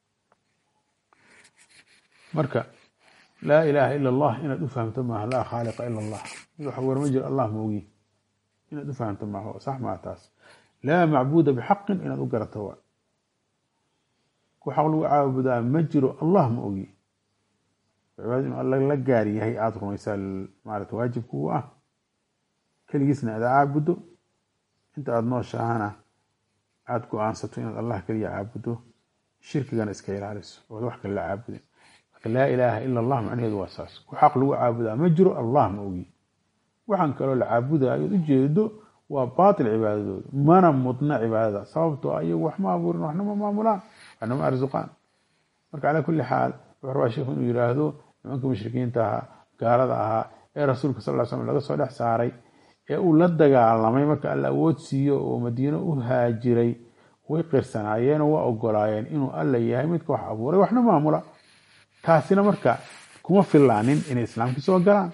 marka laa ilaha ila allah inaad u fahamto maaha laa khaaliqa ila allah mid wax abuura ma jiro allah moogi inaad u fahamto maaha sax maa taas laa macbuuda bixaqin inaad u garato waa ku xaq lagu caabudaa ma jiro allah ma ogi cibaada inuu alla la gaar yahay aada rumaysaa maarata waajibku u ah keligiisna aada caabudo inta aada nooshahana aada go-aansato inaad allah keliya caabudo shirkigana iska ilaaliso ood wax kale la caabudin marka laa ilaaha ila allah macnaheedu waa saas ku xaq lagu caabudaa ma jiro allah ma ogi waxaan kaloo la caabudayo ood ujeedo waa baatil cibaadadooda mana mudna cibaadada sababtoo ah iyagu wax ma abuurin waxna ma maamulaan waxna ma arsuqaan marka calaa kulli xaal wuxuu rabaa sheikhu inuu yiraahdo nimanka mushrikiinta ahaa gaalada ahaa ee rasuulka sal ly slam laga soo dhex saaray ee uu la dagaalamay marka alla awood siiyo oo madiino u haajiray way qirsanaayeenoo waa ogolaayeen inuu alla yahay midka wax abuuray waxna maamula taasina marka kuma filaanin inay islaamkii soo galaan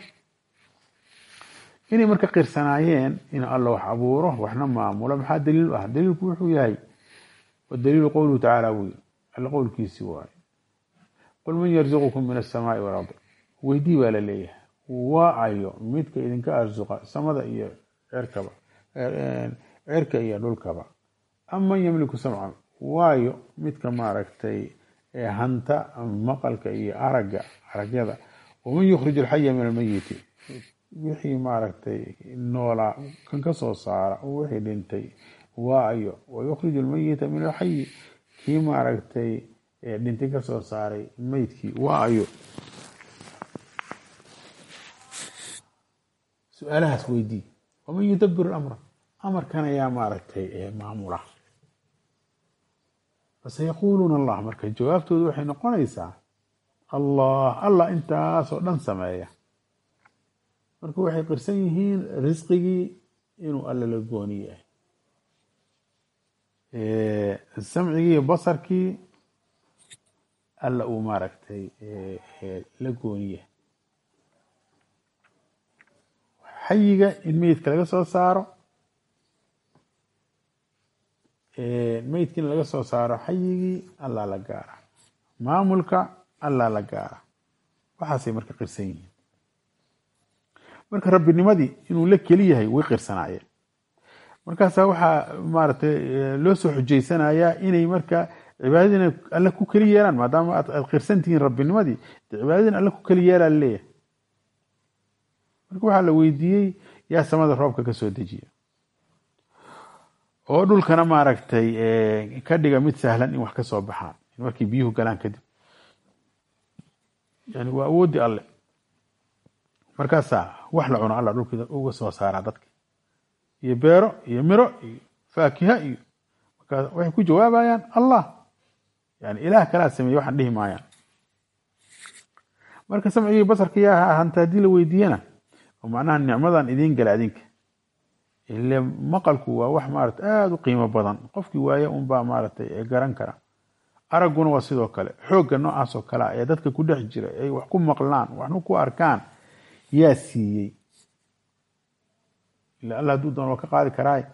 inay marka qirsanaayeen inuu alla wax abuuro waxna maamulo maxaa daliil u ah daliilku wuxuu yahay wadaliilu qowluhu tacaala buu yiri alla qowlkiisii waayo qul man yarzuqukum min asamaai walardi weydii baa la leeyahay waa ayo midka idinka arsuqa samada iyo cirkaba cirka iyo dhulkaba aman yamliku samca waayo midka maaragtay hanta maqalka iyo aragga aragyada waman yukhrij alxaya min almayiti wixii maaragtay noolaa kan ka soo saara wixii dhintay waa ayo wayukhrij almayita min alxayi kii maaragtay dhintay ka soo saaray meydkii waa ayo su-aalahaas weydii waman yudabiru amra amarkan ayaa maaragtay maamula fasayaquuluuna allah marka jawaabtoodu waxay noqonaysaa allah allah intaasoo dhan sameeya marka waxay qirsan yihiin risqigii inuu alla la gooni yahay samcigii iyo basarkii alla uu maaragtay la gooni yahay xayiga in meydka laga soo saaro meydkiina laga soo saaro xayigii allaa la gaara maamulka allaa la gaara waxaasay marka qirsan yihiin marka rabbinimadii inuu la keli yahay way qirsanaayeen markaasaa waxaa maaragtay loo soo xujeysanayaa inay marka cibaadadiina alle ku keli yeelaan maadaama aad qirsan tihiin rabbinimadii de cibaadadiina alle ku keli yeelaa laleeyahay marka waxaa la weydiiyey yaa samada roobka ka soo dejiya oo dhulkana maaragtay ka dhiga mid sahlan in wax ka soo baxaan markay biyuhu galaan kadib yani waa awooddii alle markaasaa wax la cuno alla dhulka uga soo saaraa dadka iyo beero iyo miro iyo faakiha iyo markaas waxay ku jawaabayaan allah yani ilaah kalaa sameeye waxaan dhihi maayaan marka samcigii basarka yaa hanta haddii la weydiiyana oo macnaha nicmadan idiin gala adinka ile maqalku waa wax maarata aada u qiimo badan qofkii waaye unbaa maaragtay garan kara aragguna waa sidoo kale xoogga noocaas oo kale ee dadka ku dhex jira ay wax ku maqlaan waxna ku arkaan yaa siiyey ila alla hadduu doon waa ka qaadi karaay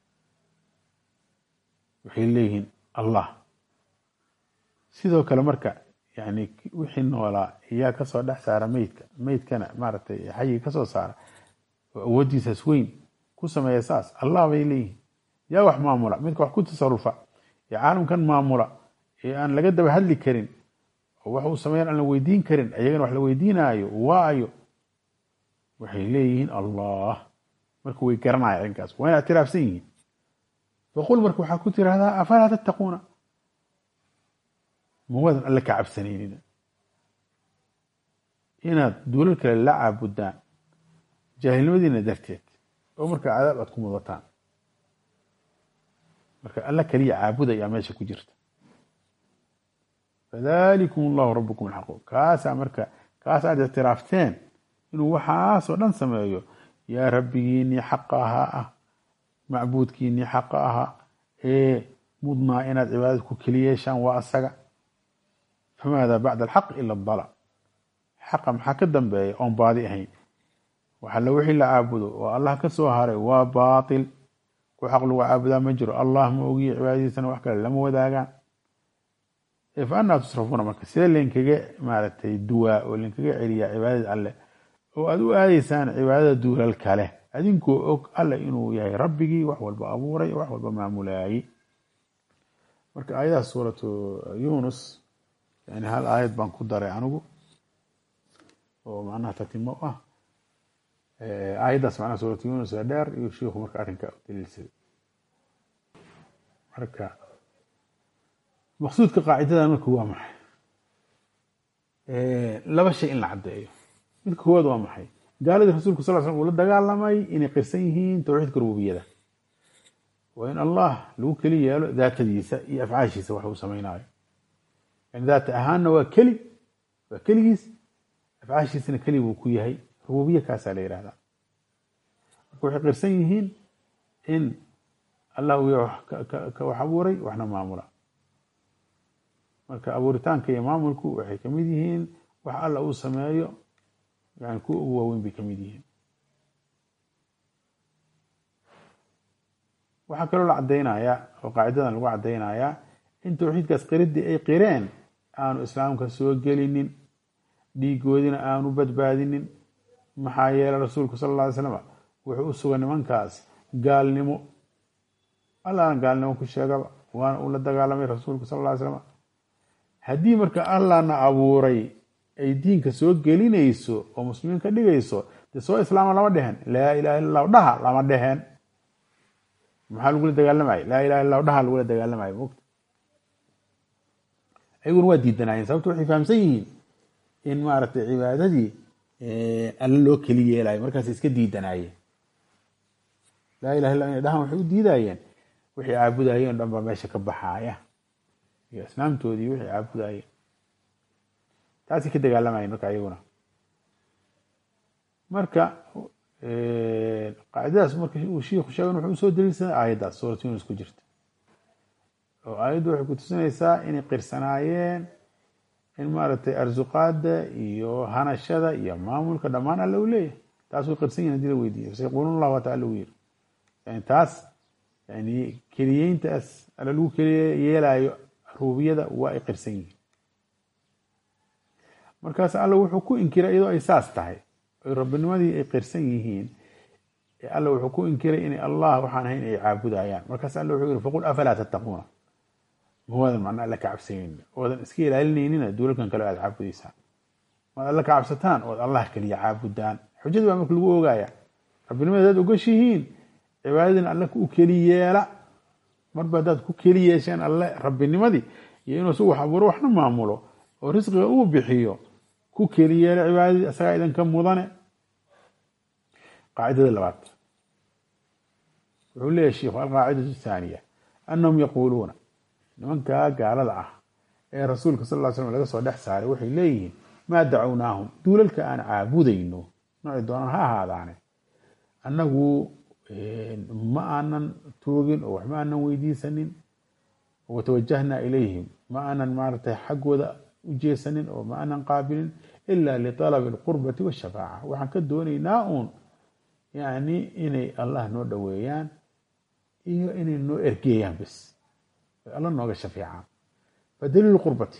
waxay leeyihiin allah sidoo kale marka yani wixii noolaa yaa kasoo dhex saara meydka meydkana maaragtay xayii kasoo saara oo awooddiisaas weyn ku sameeya saas allah bay leeyihiin yaa wax maamula midka wax ku tasarufa ee caalamkan maamula ee aan laga daba hadli karin oo wax uu sameeyan aan la weydiin karin ayagana wax la weydiinaayo waayo waxay leeyihiin allah marka way garanaya arrinkaas waa ina ictiraafsan yihiin faqul marka waxaa ku tirahdaa afalaa tattaquuna ma waadan alle ka cabsanaynin inaad duulal kale la caabudaan jaahilnimadiina darteed oo marka cadaab aad ku mudataan marka alla kaliya caabuda ayaa meesha ku jirta fadalikum allahu rabukum alxaqu kaasaa marka kaas aad ictiraafteen inuu waxaasoo dhan sameeyo yaa rabbigiinii xaqa ahaa ah macbuudkiinii xaqa ahaa ee mudnaa inaad cibaadad ku keliyeeshaan waa asaga famaada bacda alxaq ila adala xaqa maxaa ka dambeeya oon baadi ahayn waxalla wixii la caabudo oo allah ka soo haray waa baatil ku xaq lagu caabudaa ma jiro allah ma ogiye cibaadadiisana wax kale lama wadaagaan fa anaa tusrafuuna marka see laynkaga maaragtay duwaa oo laynkaga celiyaa cibaadada alleh oo aada u aadaysaan cibaadada duulal kale adinkoo og alle inuu yahay rabbigii wax walba abuuray wax walba maamulaayey marka aayadaha suuratu yunus yani hal aayad baan ku daray anigu oo macnaha tatimo ah aayaddaas macnaha suuratu yunus ee dheer iyo shiiku marka arrinka u daliilsaday marka maqsuudka qaacidadan marka waa maxay laba shay in la caddeeyo midka koowaad waa maxay gaaladii rasuulku sal slam uu la dagaalamay inay qirsan yihiin towxiidka rububiyada waa in allah lagu keli yeelo daatadiisa iyo afcaashiisa wax uu samaynayo yani daata ahaanna waa keli waa keligiis afcaashiisana keli buu ku yahay rububiya kaasaa la yihahdaa marka waxay qirsan yihiin in allah uu yahay ka wax abuuray waxna maamula marka abuuritaanka iyo maamulku waxay kamid yihiin wax alla uu sameeyo yani kuwa ugu waaweyn bay kamid yihiin waxaa kaloo la cadaynayaa oo qaacidadan lagu cadaynayaa in towxiidkaas qiridii ay qireen aanu islaamka soo gelinin dhiigoodina aanu badbaadinin maxaa yeelay rasuulku sala alla alay slam wuxuu u sugay nimankaas gaalnimo allahna gaalnimo ku sheegaba waana uu la dagaalamay rasuulku sala alla ly slam haddii marka allahna abuuray ay diinka soo gelinayso oo muslimiin ka dhigayso dee soo islaama lama dhehen laa ilaha illa llahu dhaha lama dheheen maxaa lagula dagaalamayo laa ilaha illa lahu dhaha lagula dagaalamayo mogta ayaguna waa diidanaayeen sababto waxay fahamsan yihiin in maaragtay cibaadadii alle loo keli yeelayo markaas iska diidanaayeen laa ilaha illa inay dhahan waxay u diidayeen wixii caabudayeen o dhan baa meesha ka baxaaya iyo islaamtoodii wixii caabudayeen taasay ka dagaalamayeen marka iyaguna marka qaacidadaas marka uu shiiku sheegan wuxuu usoo daliilsaday aayaddaas suurat yunus ku jirta oo aayaddu waxay ku tusinaysaa inay qirsanaayeen in maaragtay arsuqaada iyo hanashada iyo maamulka dhammaan alle u leeyahay taas way qirsan yihin hadii la weydiiyo sayaqulun allah waata alla u yiri yani taas yani keliyeyntaas alle lagu keliye yeelaayo rububiyada waa ay qirsan yihiin markaas alle wuxuu ku inkiray iyadoo ay saas tahay oy rabbinimadii ay qirsan yihiin alle wuxuu ku inkiray inay allah waxaan ahayn ay caabudayaan markaas alle wuxuu yihi faqul afalaa tattaquuna ma waadan macna alle ka cabsanaynin oodan iska ilaalinaynina duulalkan kale aad caabudaysaan maad alle ka cabsataan ood allah keliya caabudaan xujadii baa marka lagu ogaaya rabbinimada hadaad ogashihiin cibaadadina alle u keli yeela marba haddaad ku keli yeesheen alle rabbinimadii iyo inuu su wax abuuro waxna maamulo oo risqiga uu bixiyo ku keli yeela cibaadadii isagaa idinka mudane qaacidada labaad wuxuu leeyahy sheikhu alqaacidatu thaaniya annahum yaquuluuna nimankaa gaalada ah ee rasuulka sal ll ly slam laga soo dhex saaray waxay leeyihiin maa dacownaahum duulalka aan caabudayno noocay doonaan ha ahaadaane annagu ma aanan toogin oo waxma aanan weydiisanin watawajahna ilayhim ma aanan maaratay xaggooda u jeesanin oo ma aanan qaabilin ila liطalabi اlqurbati washafaaca waxaan ka doonaynaa uun yani inay allah noo dhoweeyaan iyo inay noo ergeeyaan bes alla nooga shafeecaan fadaliil qurbati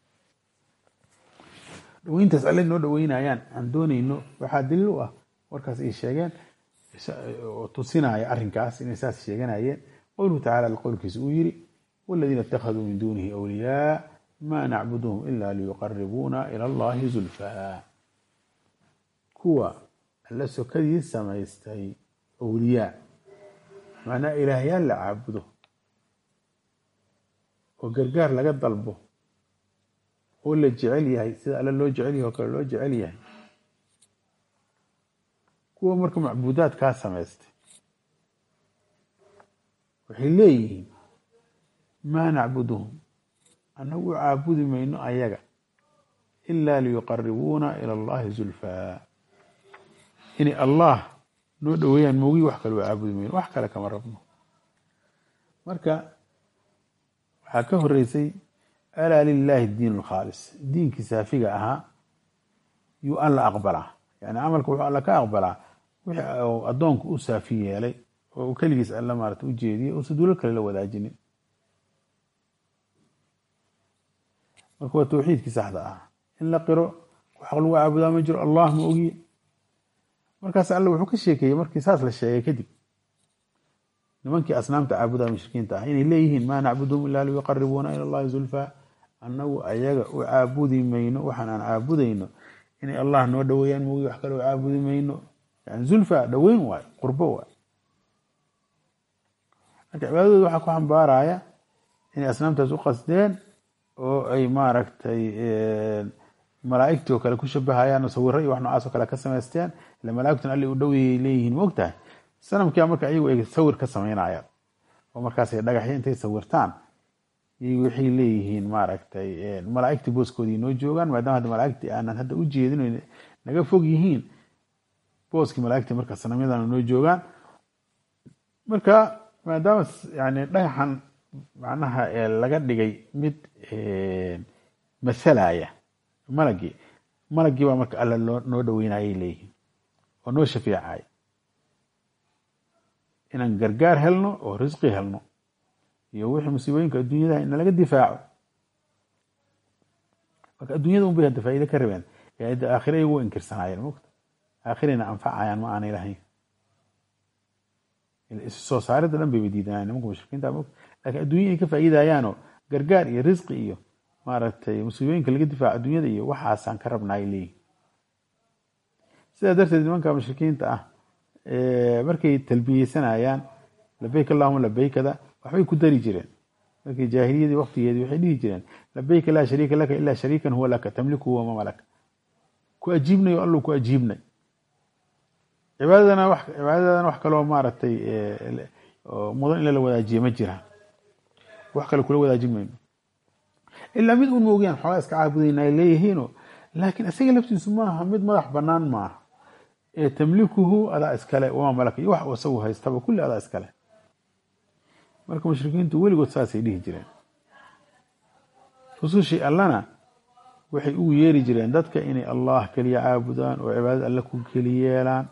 dhaweyntaas alle noo dhaweynayaan aan doonayno waxaa daliil u ah warkaas ay sheegeen oo tusinaya arrinkaas inay saas sheeganayeen qowluhu tacala qowlkiisa uu yiri waladiina اtakhaduu min dunihi awliyaa ma nacbuduhum ila liyuqaribuuna ila allahi zulfaa kuwa alla sokadii samaystay awliyaa macnaa ilaahyaal la caabudo oo gargaar laga dalbo oo la jecel yahay sida alle loo jecel yahay oo kale loo jecel yahay kuwa marka macbuudaad kaa samaystay waxay leeyihiin maa nacbuduhum annagu u caabudi mayno ayaga ila liyuqaribuuna ila allahi zulfaa inay allah noo dhoweeyaan moogii wax kale u caabudi mayno wax kale kama rabno marka waxaa ka horeysay alaa lilahi diin alkhaalis diinkii saafiga ahaa yuu alla aqbalaa yani camalka wuxuu alla ka aqbalaa wixii addoonku u saafi yeelay oo uu keligiis alla maarata u jeediyey uusa duulal kale la wadaajinin marka waa tawxiidkii saxda ah in la qiro xaq lagu caabudaa ma jiro allah ma ogiye markaas alle wuxuu ka sheekeeyey markii saas la sheegay kadib nimankii asnaamta caabudaa mushrikiinta ah inay leeyihiin maa nacbuduhum ilaa liyuqaribuuna ila allahi zulfaa annagu ayaga u caabudi mayno waxaan aan caabudayno inay allah noo dhoweeyaan moogi wax kale u caabudi mayno yani zulfa dhoweyn waay qurbo waay marka cibaadadooda waxaa ku xambaaraya inay asnaamtaas u qasdeen oo ay maaragtay malaaigtii oo kale ku shabahayaan sawiro iyo wax noocaas oo kale ka samaysteen ila malaaigtuna alli u dhoweyay leeyihiin ma ogtahay sanamkia marka ayagu ay sawir ka samaynayaan oo markaasay dhagaxyo intay sawirtaan iyagu waxay leeyihiin maaragtay malaaigtii booskoodii noo joogaan maadaama hadda malaaigtii aanan hadda u jeedin naga fog yihiin booskii malaaigtii marka sanamyadana noo joogaan marka maadaama yani dhagaxan macnaha laga dhigay mid masalaya malagii malagii baa marka alla loo noo dhaweynayay leeyihiin oo noo shafeecay inaan gargaar helno oo risqi helno iyo wixii musiibooyinka adduunyadaha in nalaga difaaco marka adduunyada un bay hadda faa'iide ka rabeen ee hadda aakhire iyagu wa inkirsanaayeen mogta aakhirayna anfacayaan ma aanay lahayn isu soo saaridda dhan bayba diidanayaan nimanka mushrikiinta mogta lakin adduunya ay ka faa'iidayaanoo gargaar iyo risqi iyo maaragtay musiibooyinka laga difaaco adduunyada iyo waxaasaan ka rabnaay leeyihin sidaa darteed nimanka mushrikiinta ah markay talbiyeysanayaan labeyk allahuma labeykada waxbay ku dari jireen markii jaahiliyadii waktigeedii waxay dhihi jireen labeyka laa shariika laka ilaa shariikan huwa laka tamliku wama malaka ku ajiibnay oo allu ku ajiibnay cibaadadana wax cibaadadana wax kaloo maaragtay mudan in lala wadaajiye ma jiraan wax kale kula wadaajin mayno ilaa mid un maogiyaan xoogaa iska caabudayna ay leeyihiino laakiin isaga laftiisu maaha mid madax banaan maaha ee tamlikuhu adaa iskale wama malaka iyo wax uu isagu haystaba kulli adaa iskale marka mushrikiintu weligood saasay dhihi jireen rusushii allana waxay ugu yeeri jireen dadka inay allah keliya caabudaan oo cibaadada alle ku keli yeelaan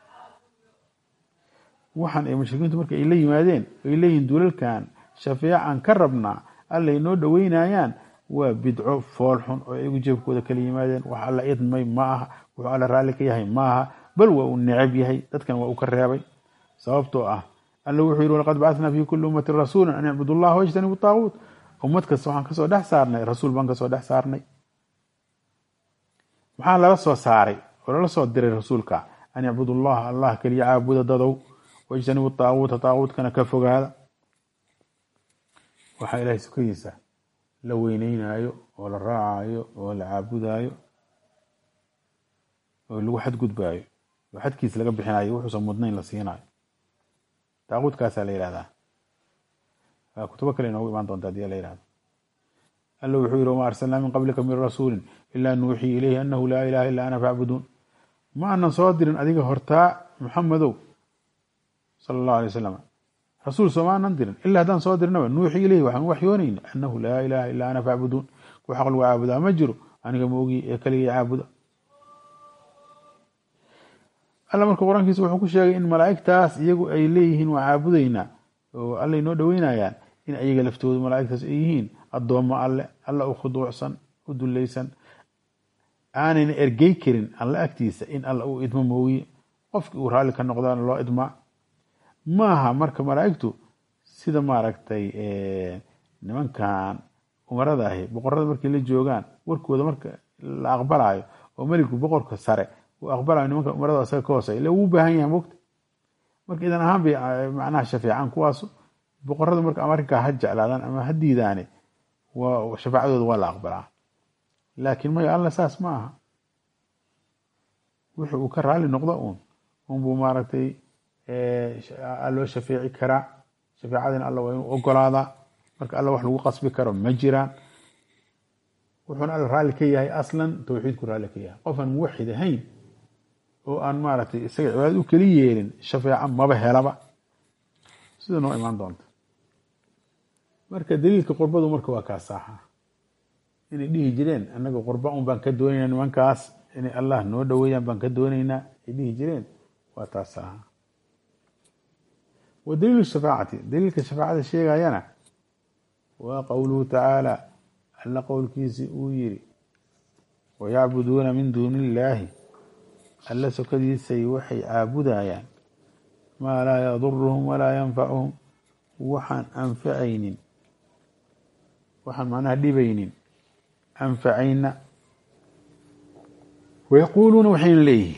waxaan ay mushrikiintu marka ay la yimaadeen ay leeyihiin duulalkan shafeecan ka rabnaa allay noo dhoweynayaan waa bidco foolxun oo iyagu jeebkooda kala yimaadeen wax alla idmay ma aha wuxuu alla raalli ka yahay ma aha bal waa uu necab yahay dadkan waa uu ka reebay sababtoo ah alla wuxuu yihi walaqad bacathnaa fi kuli ummatin rasuula an icbudu allaha wajtanibu taaguut ummad kasta waxaan kasoo dhex saarnay rasuul baan kasoo dhex saarnay maxaa lala soo saaray oo lala soo diray rasuulka an icbudu allaha allah keliya caabuda dadow wajtanibu taaguuta taaguutkana ka fogaada waxaa ilahay sukadiisa la weyneynayo oo la raacayo oo la caabudayo oo lagu xadgudbaayo oo xadkiisa laga bixinayo wuxuusan mudnayn la siinayo daaquudkaasaa la yihahdaa kutubo kale inoogu imaan doonta hadii la yihahdo alla wuxuu yihi wama arsalnaa min qablika min rasuulin ilaa nuuxii ilayhi anahu laa ilaha illa ana facbuduun ma aanan soo dirin adiga hortaa muxamedow sala allahu alay wasalam rasuul sooma aanan dirin ilaa haddaan soo dirnaba nuuxii ilayhi waxaan waxyoonayna anahu laa ilaha illa ana facbuduun ku xaq lagu caabudaa ma jiro aniga maogi ee keligay caabuda alla marka qur-aankiisa wuxuu ku sheegay in malaa'igtaas iyagu ay leeyihiin waa caabudeynaa oo alla inoo dhoweynayaan in ayaga laftoodu malaa'igtaas ay yihiin addoommo alle alla u khuduucsan u dulaysan aanayna ergey karin alle agtiisa in alla uu idmo mooye qofkii uu raalli ka noqdaan loo idmaa maaha marka malaa'igtu sida maaragtay nimankan umarada ahi boqorada markay la joogaan warkooda marka la aqbalayo oo meligu boqorka sare uu aqbalayo nimanka umarada asaga ka hoosey ila wuu baahan yahay mogta marka idan ahaan bay macnaha shafeecaan kuwaasu boqorada marka arrinkaa ha jeclaadaan ama ha diidaane waa shafaacadooda waa la aqbalaa laakiin maya alla saas ma aha wixi uu ka raali noqdo uun unbuu maaragtay loo shafeeci karaa shafeecadina alla waa inuu ogolaadaa marka alla wax lagu qasbi karo ma jiraan wuxuuna alla raalli ka yahay aslan tawxiidku raalli ka yahay qofaan muwaxid ahayn oo aan maaragtay isaga cibaadad u keli yeelin shafeeco maba helaba sida noo imaan doonta marka daliilka qurbadu marka waa kaa saaxa inay dhihi jireen annaga qurba un baan ka doonaynaa nimankaas inay allah noo dhoweeyaan baan ka doonaynaa ay dhihi jireen waa taas saaxa wa daliilu shafaacati daliilka shafaacada sheegayana waa qowluhu tacaala alla qowlkiisi uu yiri wayacbuduuna min duuni illaahi alla sokadiisay waxay caabudayaan maa laa yaduruhum walaa yanfacuhum waxaan anfacaynin waxaan macnaha dhibaynin anfacayna wayaquuluuna waxayna leeyihiin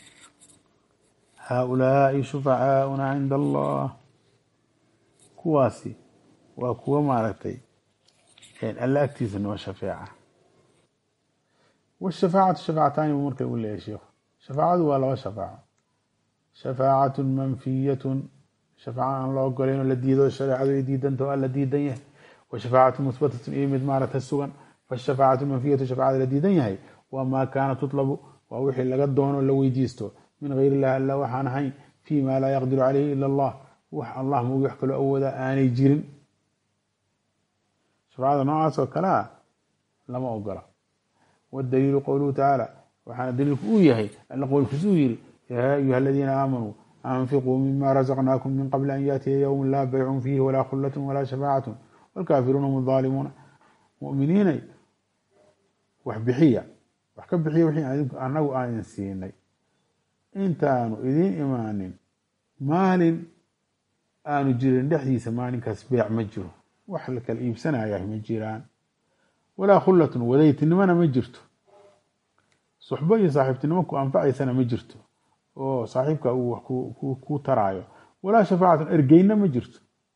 haaulaai shufacaauna cinda allah kuwaasi waa kuwa maaragtay alla agtiisa noo shafeeca washafaacatu shafaacataani buu marka u leeyahay sheikhu shafaacadu waa laba shafaaco shafaacatu manfiyatun shafaaca aan la ogolayn oo la diido shareecadu ay diidanta o alla diidan yahay wa shafaacatu muhbatatun iyo mid maaragta sugan fashafaacatu manfiyatu shafacada la diidan yahay waa maa kaana tutlabu waa wixii laga doono la weydiisto min gayr illahi alla waxaan ahayn fii ma laa yaqdiru caleyhi ila allah wax allah moogi wax kaloo awooda aanay jirin shafacada noocaas oo kale a lama ogola wadaliilu qowluhu tacaala waxaana daliilku uu yahay alla qowlkiis uu yiri yaa ayuha aladiina aamanuu anfiquu mima razaqnaakum min qabli an yaatiya yowm laa baycun fiihi walaa khullatun walaa shafaacatun waalkaafiruuna hum aalimuuna muminiinay wax bixiya wax ka bixiya wixii anagu aan idin siinay intaanu idiin imaanin maalin aanu jirin dhexdiisa maalinkaas beec ma jiro wax la kala iibsanayah ma jiraan walaa khullatun wadaytinimona ma jirto suxbo iyo saaxiibtinimo ku anfacaysana ma jirto oo saaxiibka uu wax ku taraayo walaa shafaacatun ergeynna ma jirto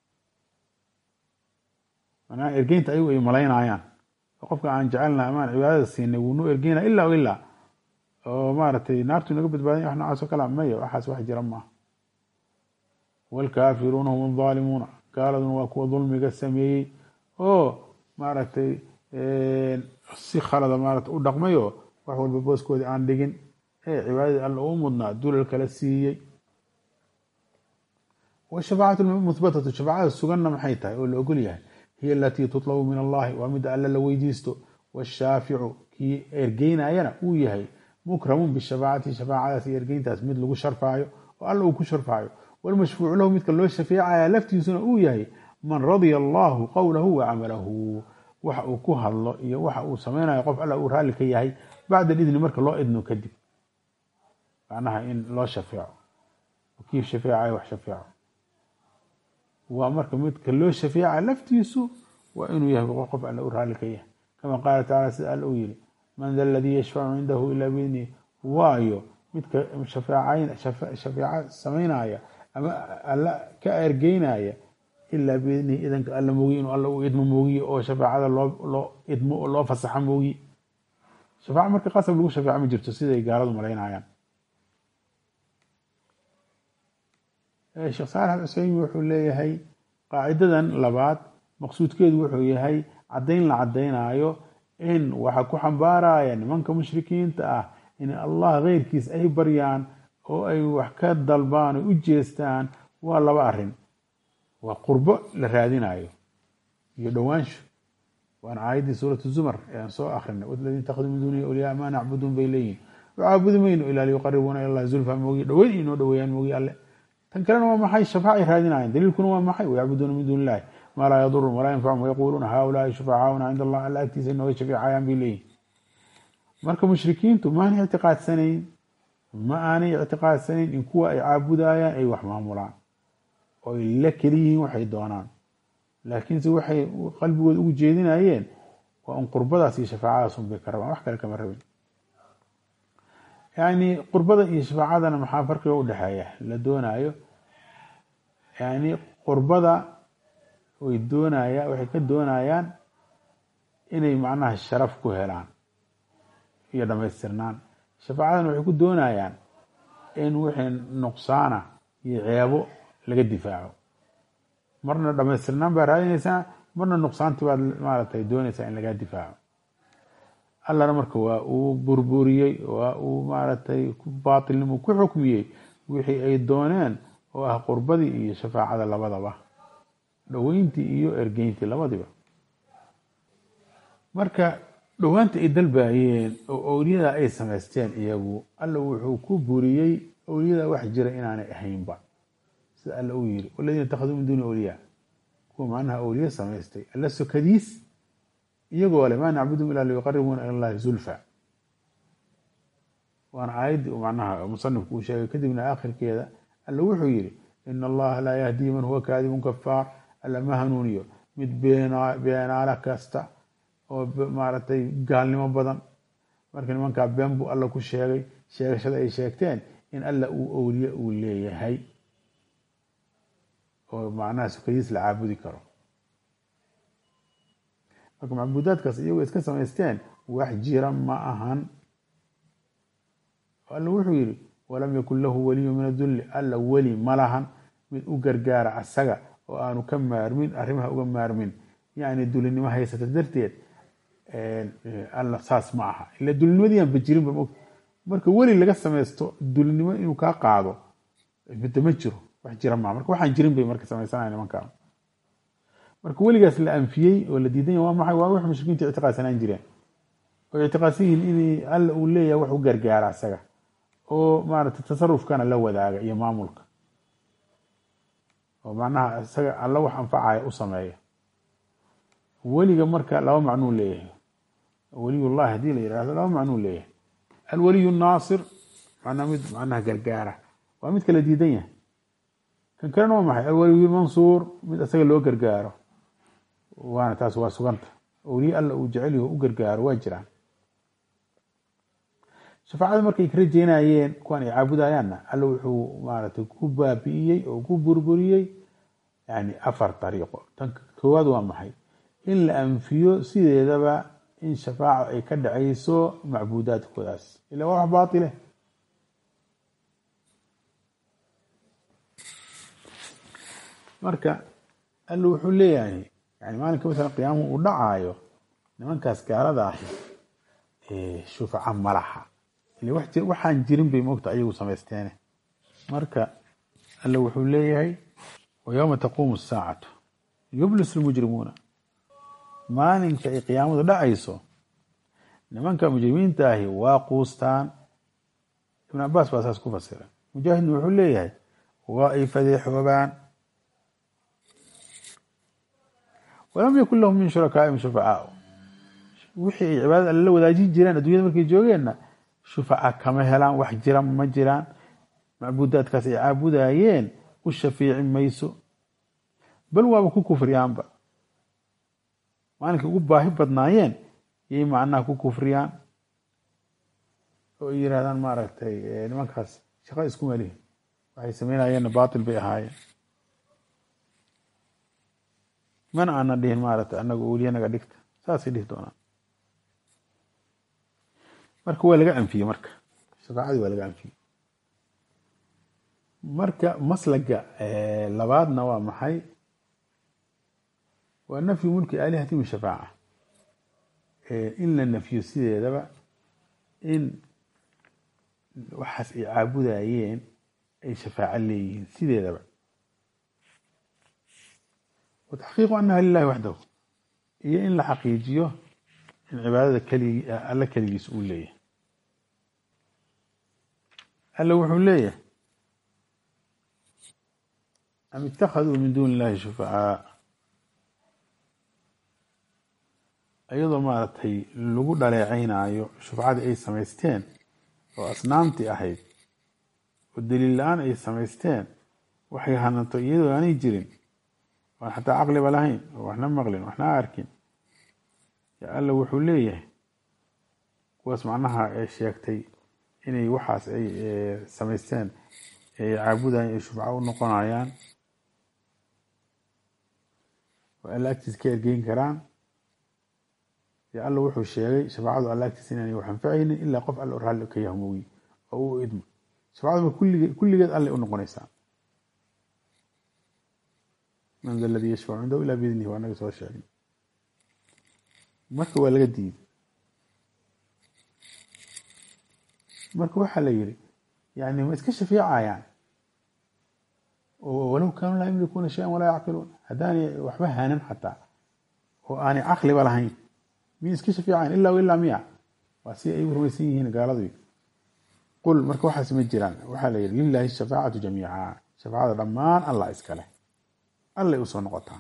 manaa ergeynta ayagu ay malaynayaan qofka aan jecelnaha amaan cibaadada siinay wuu noo ergeyna ilaa o ilaa oo maaragtay naartu inaga badbaadanya wax noocaas oo kale maya waxaas wax jira maaha waalkaafiruuna hum aldaalimuuna gaaladuna waa kuwa dulmiga sameeyey oo maaragtay si khalada maarata u dhaqmayo wax walba booskoodii aan dhigin ee cibaadadii alla uu mudnaa dulal kala siiyey washafaacatu muhbatatu shafaacada suganna maxay tahay oo la ogol yahay hiya alatii tutlabu min allahi waa midda alla la weydiisto washaaficu kii ergeynayana uu yahay mukramun bishafaacati shafaacadaas iyo ergeyntaas mid lagu sharfaayo oo alla uu ku sharfaayo walmashfuucu lahu midka loo shafeecaya laftiisuna uu yahay man radya allahu qowlahu wa camalahu waxa uu ku hadlo iyo waxa uu sameynayo qof alla uu raalli ka yahay bacda idni marka loo idno kadib macnaha in loo shafeeco kii shafeecayo wax shafeeco waa marka midka loo shafeeca laftiisu waa inuu yahay qof alla uu raalli ka yahay kama qaala tacala sida alla uu yihi man da aladii yashfacu cindahu ilaa biidnihi waayo midka shafeeco samaynaya ama alla ka ergeynaya ilaa biidnihi idanka alla moogiye inuu alla u idmo moogiye oo shafaacada loo idmo oo loo fasaxa moogiye shafaaco marka qasab lagu shafeeco ma jirto siday gaaladu malaynayaan sheekh saalax alcuseymi wuxuu leeyahay qaacidadan labaad maqsuudkeedu wuxuu yahay caddayn la caddaynaayo in waxa ku xambaaraya nimanka mushrikiinta ah in allah keyrkiis ay baryaan oo ay wax ka dalbaan oo u jeestaan waa laba arrin waa qurbo la raadinayo iyo dhowaansho waana aayaddii suuratu zumar ee aan soo akrinay waladiina itakaduu min duunihi awliyaa maa nacbuduun bay leeyihin caabudi mayno ilaa liyuqaribuuna ila llahi zulfa moogi dhaweyn inoo dhaweeyaan moogi alle tan kalena waa maxay shafaacay raadinayaan daliilkuna waa maxay wayacbuduuna min duuni illahi maa laa yadurum walaa yanfacum wayaquuluuna haulaai shufacaauna cinda allah alla agtiisa inooga shafeecayaan bay leeyihin marka mushrikiintu maanay ictiqaadsanayn ma aanay ictiqaadsanayn in kuwa ay caabudayaan ay wax maamulaan oo ay la keliyihiin waxay doonaan laakiinse waxay qalbigooda ugu jeedinayeen waa un qurbadaas iyo shafaacadaas un bay ka rabaan wax kale kama rabin yani qurbada iyo shafaacadana maxaa farqiga udhexeeya la doonayo yani qurbada way doonaya waxay ka doonayaan inay macnaha sharaf ku helaan iyo dhamaystirnaan shafaacadana waxay ku doonayaan in wixii nuqsaana iyo ceebo laga difaaco marna dhamaystirnaan baa raadinaysaa marna nuqsaantii baad maaratay doonaysaa in lagaa difaaco allana marka waa uu burburiyey waa uu maaragtay baatilnimo ku xukmiyey wixii ay dooneen oo ah qurbadii iyo shafaacada labadaba dhoweyntii iyo ergeyntii labadiba marka dhowaanta ay dalbayeen oo owliyada ay samaysteen iyagu alla wuxuu ku buriyey owliyada wax jira inaanay ahaynba sida alla uu yiri waladiina itakaduu min duuni awliyaa kuwa macnaha awliye samaystay alla sokadiis iyagoo le maa nacbudum ilaa liyuqaribuuna ila llahi zulfa waana aayaddii uu macnaha musanifku uu sheegay kadibna aakhirkeeda alla wuxuu yiri ina allaha laa yahdii man huwa kaadibun kafaar alla ma hanuuniyo mid beenaala kasta oo maaragtay gaalnimo badan marka nimankaa been buu alla ku sheegay sheegashada ay sheegteen in alla uu owliye uu leeyahay oo macnaha sukadiis la caabudi karo marka macbuudaadkaas iyagoo iska samaysteen wax jira ma ahan alla wuxuu yidhi walam yakun lahu waliyu min adulli alla weli ma lahan mid u gargaara asaga oo aanu ka maarmin arrimaha uga maarmin yacni dulinimo haysata darteed alla saas ma aha ila dulinimadiiaan bajirinba mogta marka weli laga samaysto dulinimo inuu kaa qaado midda ma jiro wax jira maa marka waxaan jirin bay marka samaysanaya nimankaa marka weligaas la anfiyey oo la diidan yahy waa maxay waa wax mushrikiinta ictiqaadsanaan jireen oo ictiqaadsan yihiin in alla uu leeyahay wax u gargaara asaga oo maaragtay tasarufkana la wadaaga iyo maamulka oo macnaha isaga alla wax anfacaya u sameeya weliga marka laba macnuu leeyahay weliyullahi haddii la yidhaahdo laba macnuu leeyahay alwaliyu naasir macnaa mid macnaha gargaara waa mid kala diidan yahay kan kalena waa maxay alwaliyu mansuur mid isaga loo gargaaro waana taas waa suganta awliye alla uu jecel yaho u gargaaro waa jiraan shafaacada markay ka rajeynayeen kuwan ay caabudayaanna alla wuxuu maaragtay ku baabi'iyey oo ku burburiyey yani afar dariiqo tan koowaad waa maxay in la anfiyo sideedaba in shafaaca ay ka dhacayso macbuudaadkoodaas ila waa wax baaile marka alla wuxuu leeyahay yani maalinka masalan qiyaamuhu uu dhacaayo nimankaas gaalada ahi shufaca malaha waxaan jirin bay mogta ayagu samaysteene marka alla wuxuu leeyahay wayowma taquumu asaacatu yublis lmujrimuuna maalinka ay qiyaamadu dhacayso nimanka mujrimiinta ahi waa quustaan ibn cabaas baa saas ku fasira mujaahidna wuxuu leeyahay waa ay fadeexoobaan walam yakun lahum min shurakaaihim shufacaau wixii ay cibaadada alla la wadaajin jireen addunyada markay joogeenna shufaca kama helaan wax jira ma jiraan macbuudaadkaas ay caabudayeen u shafiici mayso bal waaba ku kufriyaanba maalinkay ugu baahi badnaayeen yay macnaha ku kufriyaan oo ay yirahdaan maaragtay nimankaas shaqo isku melihin waxay sameynayeenna baatil bay ahaayeen mana aana dhihin maaragtay anaga weliya naga dhigta saasay dhihi doonaan marka waa laga anfiyey marka shafaacadii waa laga anfiyey marka maslaga labaadna waa maxay waa nafyu mulki aalihati min shafaaca in la nafyo sideedaba in waxaas ay caabudayeen ay shafaaco leeyihiin sideedaba wa taxqiiqu anaha lilahi waxdahu iyo in la xaqiijiyo in cibaadada keligi alla keligiis uu leeyahay alla wuxuu leeyahay am ittakhaduu min duuni illahi shufacaa iyadoo maaragtay lagu dhaleecaynaayo shufcadii ay samaysteen oo asnaamtii ahayd oo daliil la-aan ay samaysteen waxay hanato iyadoo aanay jirin oan xataa caqliba lahayn oo waxna maqlin waxna arkin alla wuxuu leeyahay kuwaas macnaha sheegtay inay waxaas ay samaysteen ay caabudayan ay shufco u noqonayaan oo alla agtiis ka ergeyn karaan yo alla wuxuu sheegay shafaacadu alla agtiis inaanay wax anfacaynin ilaa qof alla raalli ka yahmoogi oo u idmo shafacadu kullige kulligeed allay u noqonaysaa man da aladii yashfacu cindahu ilaa biidnihi waa naga soo sheegay marka waa laga diiday marka waxaa la yidhi yani ma iska shafeecayaan oo walow kaanuu laa yamlikuuna shayan walaa yacqiluun haddaanay waxba hanan xataa oo aanay caqliba lahayn miyay iska shafeecayan ilaa w ilaa miya waa si ay u rumaysan yihiin gaaladu qul marka waxaas ma jiraan waxaa la yidhi lilahi shafaacatu jamiica shafaacada dhammaan allah iskale allay usoo noqotaa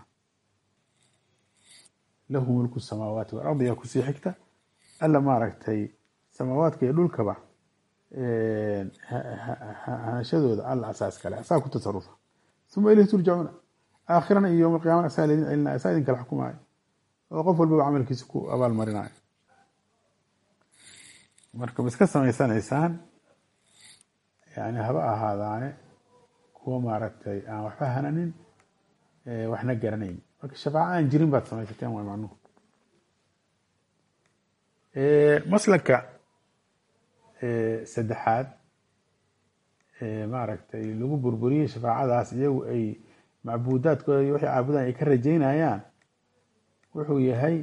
lahu mulku samaawaati walardi yaa kusii xigta alla maaragtay samaawaadka iyo dhulkaba hanashadooda alla asaa iskale asaa ku tasarufa uma ilayhi turjacuuna aakhirana iyo yowma alqiyamana asaa laydin celinaya asaa idin kala xukumaayo oo qof walbaba camalkiisa ku abaal marinayo marka ma iska samaysanaysaan yani haba ahaadaane kuwa maaragtay aan waxba hananin waxna garanayn marka shafaaco aan jirin baad samaysateen waa macnuhu maslaka saddexaad maaragtay lagu burburiyey shafaacadaas iyagu ay macbuudaadkooda iyo waxay caabudayan ay ka rajaynayaan wuxuu yahay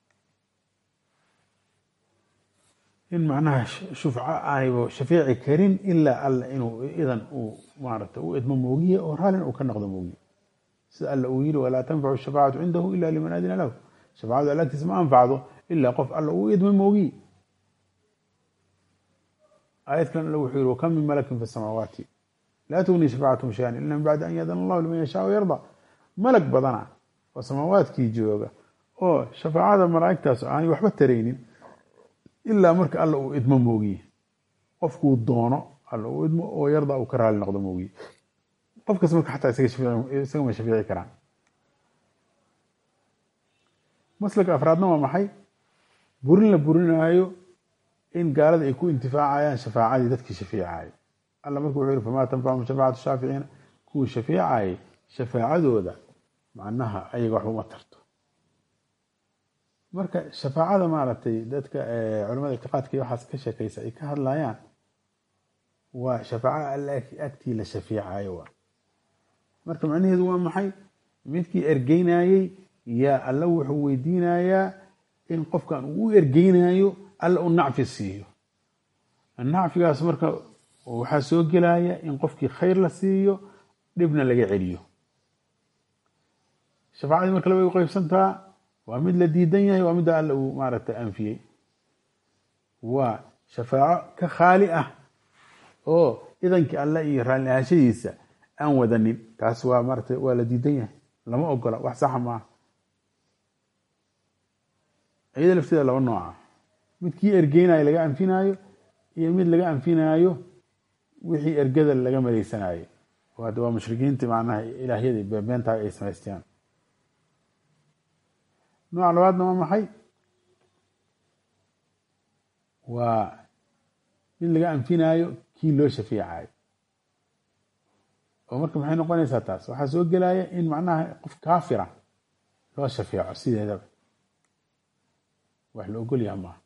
in macnaha shufco aanayba shafeeci karin ilaa alla inuu idan uu maaragtay u idmo moogiye oo raallin uu ka noqdo moogiye sida alla uu yiri walaa tanfacu shafaacatu cindahu ila liman adina lahu shafaacadu alla agtiisa ma anfacdo ilaa qof alla uu idmo moogiye aayad kalen alla wuxuu yihi wakam min malakin fi samaawaati laa tugni shafaacatum shayan ila min bacdi an yaadana allahu liman yashaa yarda malag badana oo samaawaadkii jooga oo shafaacada malaa'igtaas aanay waxba taraynin ilaa marka alla uu idmo moogiye qofkuu doono alla uu idmo oo yarda uu ka raali noqdo moogiye qofkas marka xataa isagama shafeeci karaan maslaka afraadna waa maxay burin la burinaayo in gaalada ay ku intifaacayaan shafaacadii dadkii shafeecayay alla marka wuxuu yihi famaa tanfachum shafaacatu shaaficiina kuwii shafeecayay shafaacadooda macnaha ayaga waxba uma tarto marka shafaacada maaragtay dadka culamada ictiqaadka iyo waxaas ka sheekaysa ay ka hadlayaan waa shafaaco alla agtii la shafeecayo waa marka macnaheedu waa maxay midkii ergeynayey yaa alla wuxuu weydiinayaa in qofkan uu u ergeynayo alla u nacfi siiyo nacfigaas marka waxaa soo gelaya in qofkii khayr la siiyo dhibna laga celiyo shafaacadii marka labay u qeybsantaa waa mid la diidan yahay waa midda alla uu maaragtay anfiyey waa shafaaco ka khaali ah oo idankii alle iyo raalli ahaanshadiisa aan wadanin taas waa maarata waa la diidan yahay lama ogola wax saxa maaha iyada lafteeda laba nooca midkii ergeynayo laga anfinaayo iyo mid laga anfinaayo wixii ergada laga maleysanayo hadda waa mushrikiintii macnaha ilaahyadii beebeentaha ay samaysteen nooca labaadna waa maxay waa mid laga anfinaayo kii loo shafeecayo oo marka maxay noqonaysaa taas waxaa soo gelaya in macnaha qof kaafira loo shafeeco sideedaba wax la ogol yaha maaha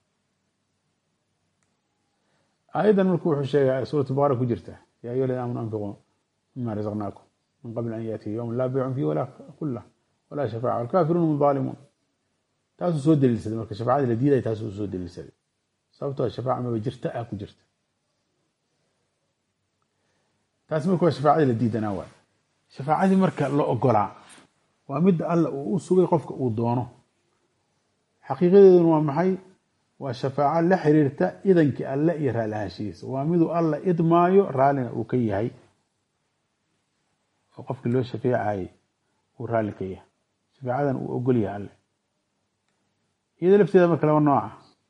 aayaddan marku wuxuu sheegay suurat baqara ku jirta ya ayuha ladina amanu anfiquu mima razaqnaakum min qabli an yaatiya yowm laa beycun fiih walaa kulah walaa shafaaca walkaafiruuna hum daalimuun taasuu soo daliilsaday marka shafacadii la diiday taasuu soo daliilsaday sababtoo shafaaca maba jirta ah ku jirta taasi marka waa shafaacadii la diidanaa waay shafaacadii marka la ogolaa waa midda alla uu u sugay qofka uu doono xaqiiqadeeduna waa maxay waa shafaaco la xiriirta idankii alle iyo raali ahaanshihiisa waa miduu alla idmaayo raallina uu ka yahay oo qofkii loo shafeecayay uu raalli ka yahay shafaacadan uu ogol yahay alle iyada lafteeda marka laba nooca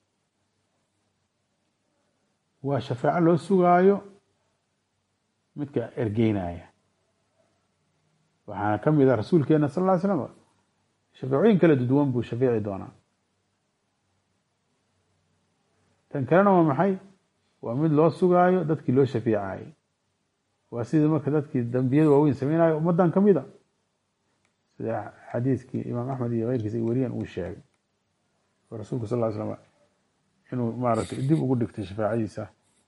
waa shafaaco loo sugaayo midka ergeynaya waxaana ka mid a rasuulkeena sal ll ly slam shafeecooyin kala duwan buu shafeeci doonaa tan kalena waa maxay waa mid loo sugaayo dadkii loo shafeecayay waa sidii marka dadkii dambiyada waaweyn sameynayo ummaddan ka mid a sida xadiiskii imaam axmed iyo keyrkiisa ay weriyan uu sheegay oo rasuulku sal ly slam inuu maaragtay dib ugu dhigtay shafaacadiisa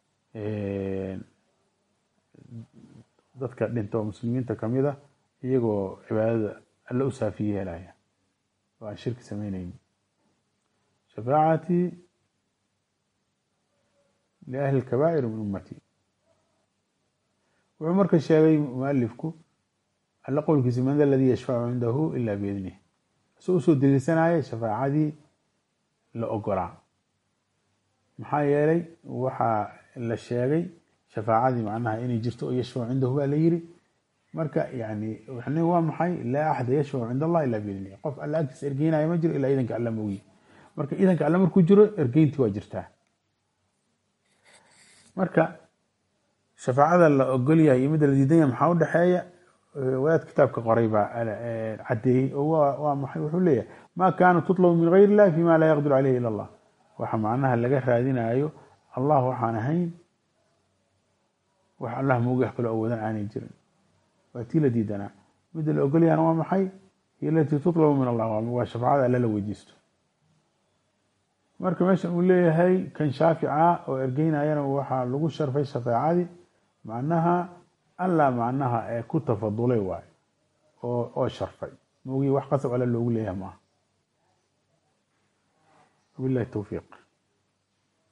dadka dhinta oo muslimiinta kamid a iyagoo cibaadada alle u saafiye yeelaya oo aan shirki sameyneyni shafaacatii liahli lkabaa'ir min ummati wuxuu marka sheegay mualifku alle qowlkiisa man da aladii yashfacu cindahu ila biidnih isoo usoo deliilsanaya shafaacadii la ogolaa maxaa yeelay waxaa la sheegay shafaacadii macnaha inay jirto oo yashfacu cindahu baa la yiri marka yani waxni waa maxay laa axada yashfacu cind allah ila biidnih qof alle agtiisa ergeynaya ma jiro ilaa idanka alle moogi marka idanka alle markuu jiro ergeyntii waa jirtaa marka shafaacada la ogol yahay iyo midda la diidan yahay maxaa udhexeeya wadaad kitaabka qoray baa caddeeyey oo waa maxay wuxuu leeyahay ma kaana tutlabu min gayr illahi fima laa yaqdiru caleyhi ila allah waxa macnaha laga raadinayo allah waxaan ahayn wax allah moogi wax kaloo awoodan aanay jirin waa tii la diidanaa midda la ogol yahana waa maxay hiyo alatii tutlabu min allah waa shafaacada alle la weydiisto marka meeshan uu leeyahay kan shaafica oo ergeynayana waxaa lagu sharfay shafaacadii macnaha alla macnaha ee ku tafadulay waay oo oo sharfay moogii wax qasab alle loogu leeyahay maaha wabillahi towfiiq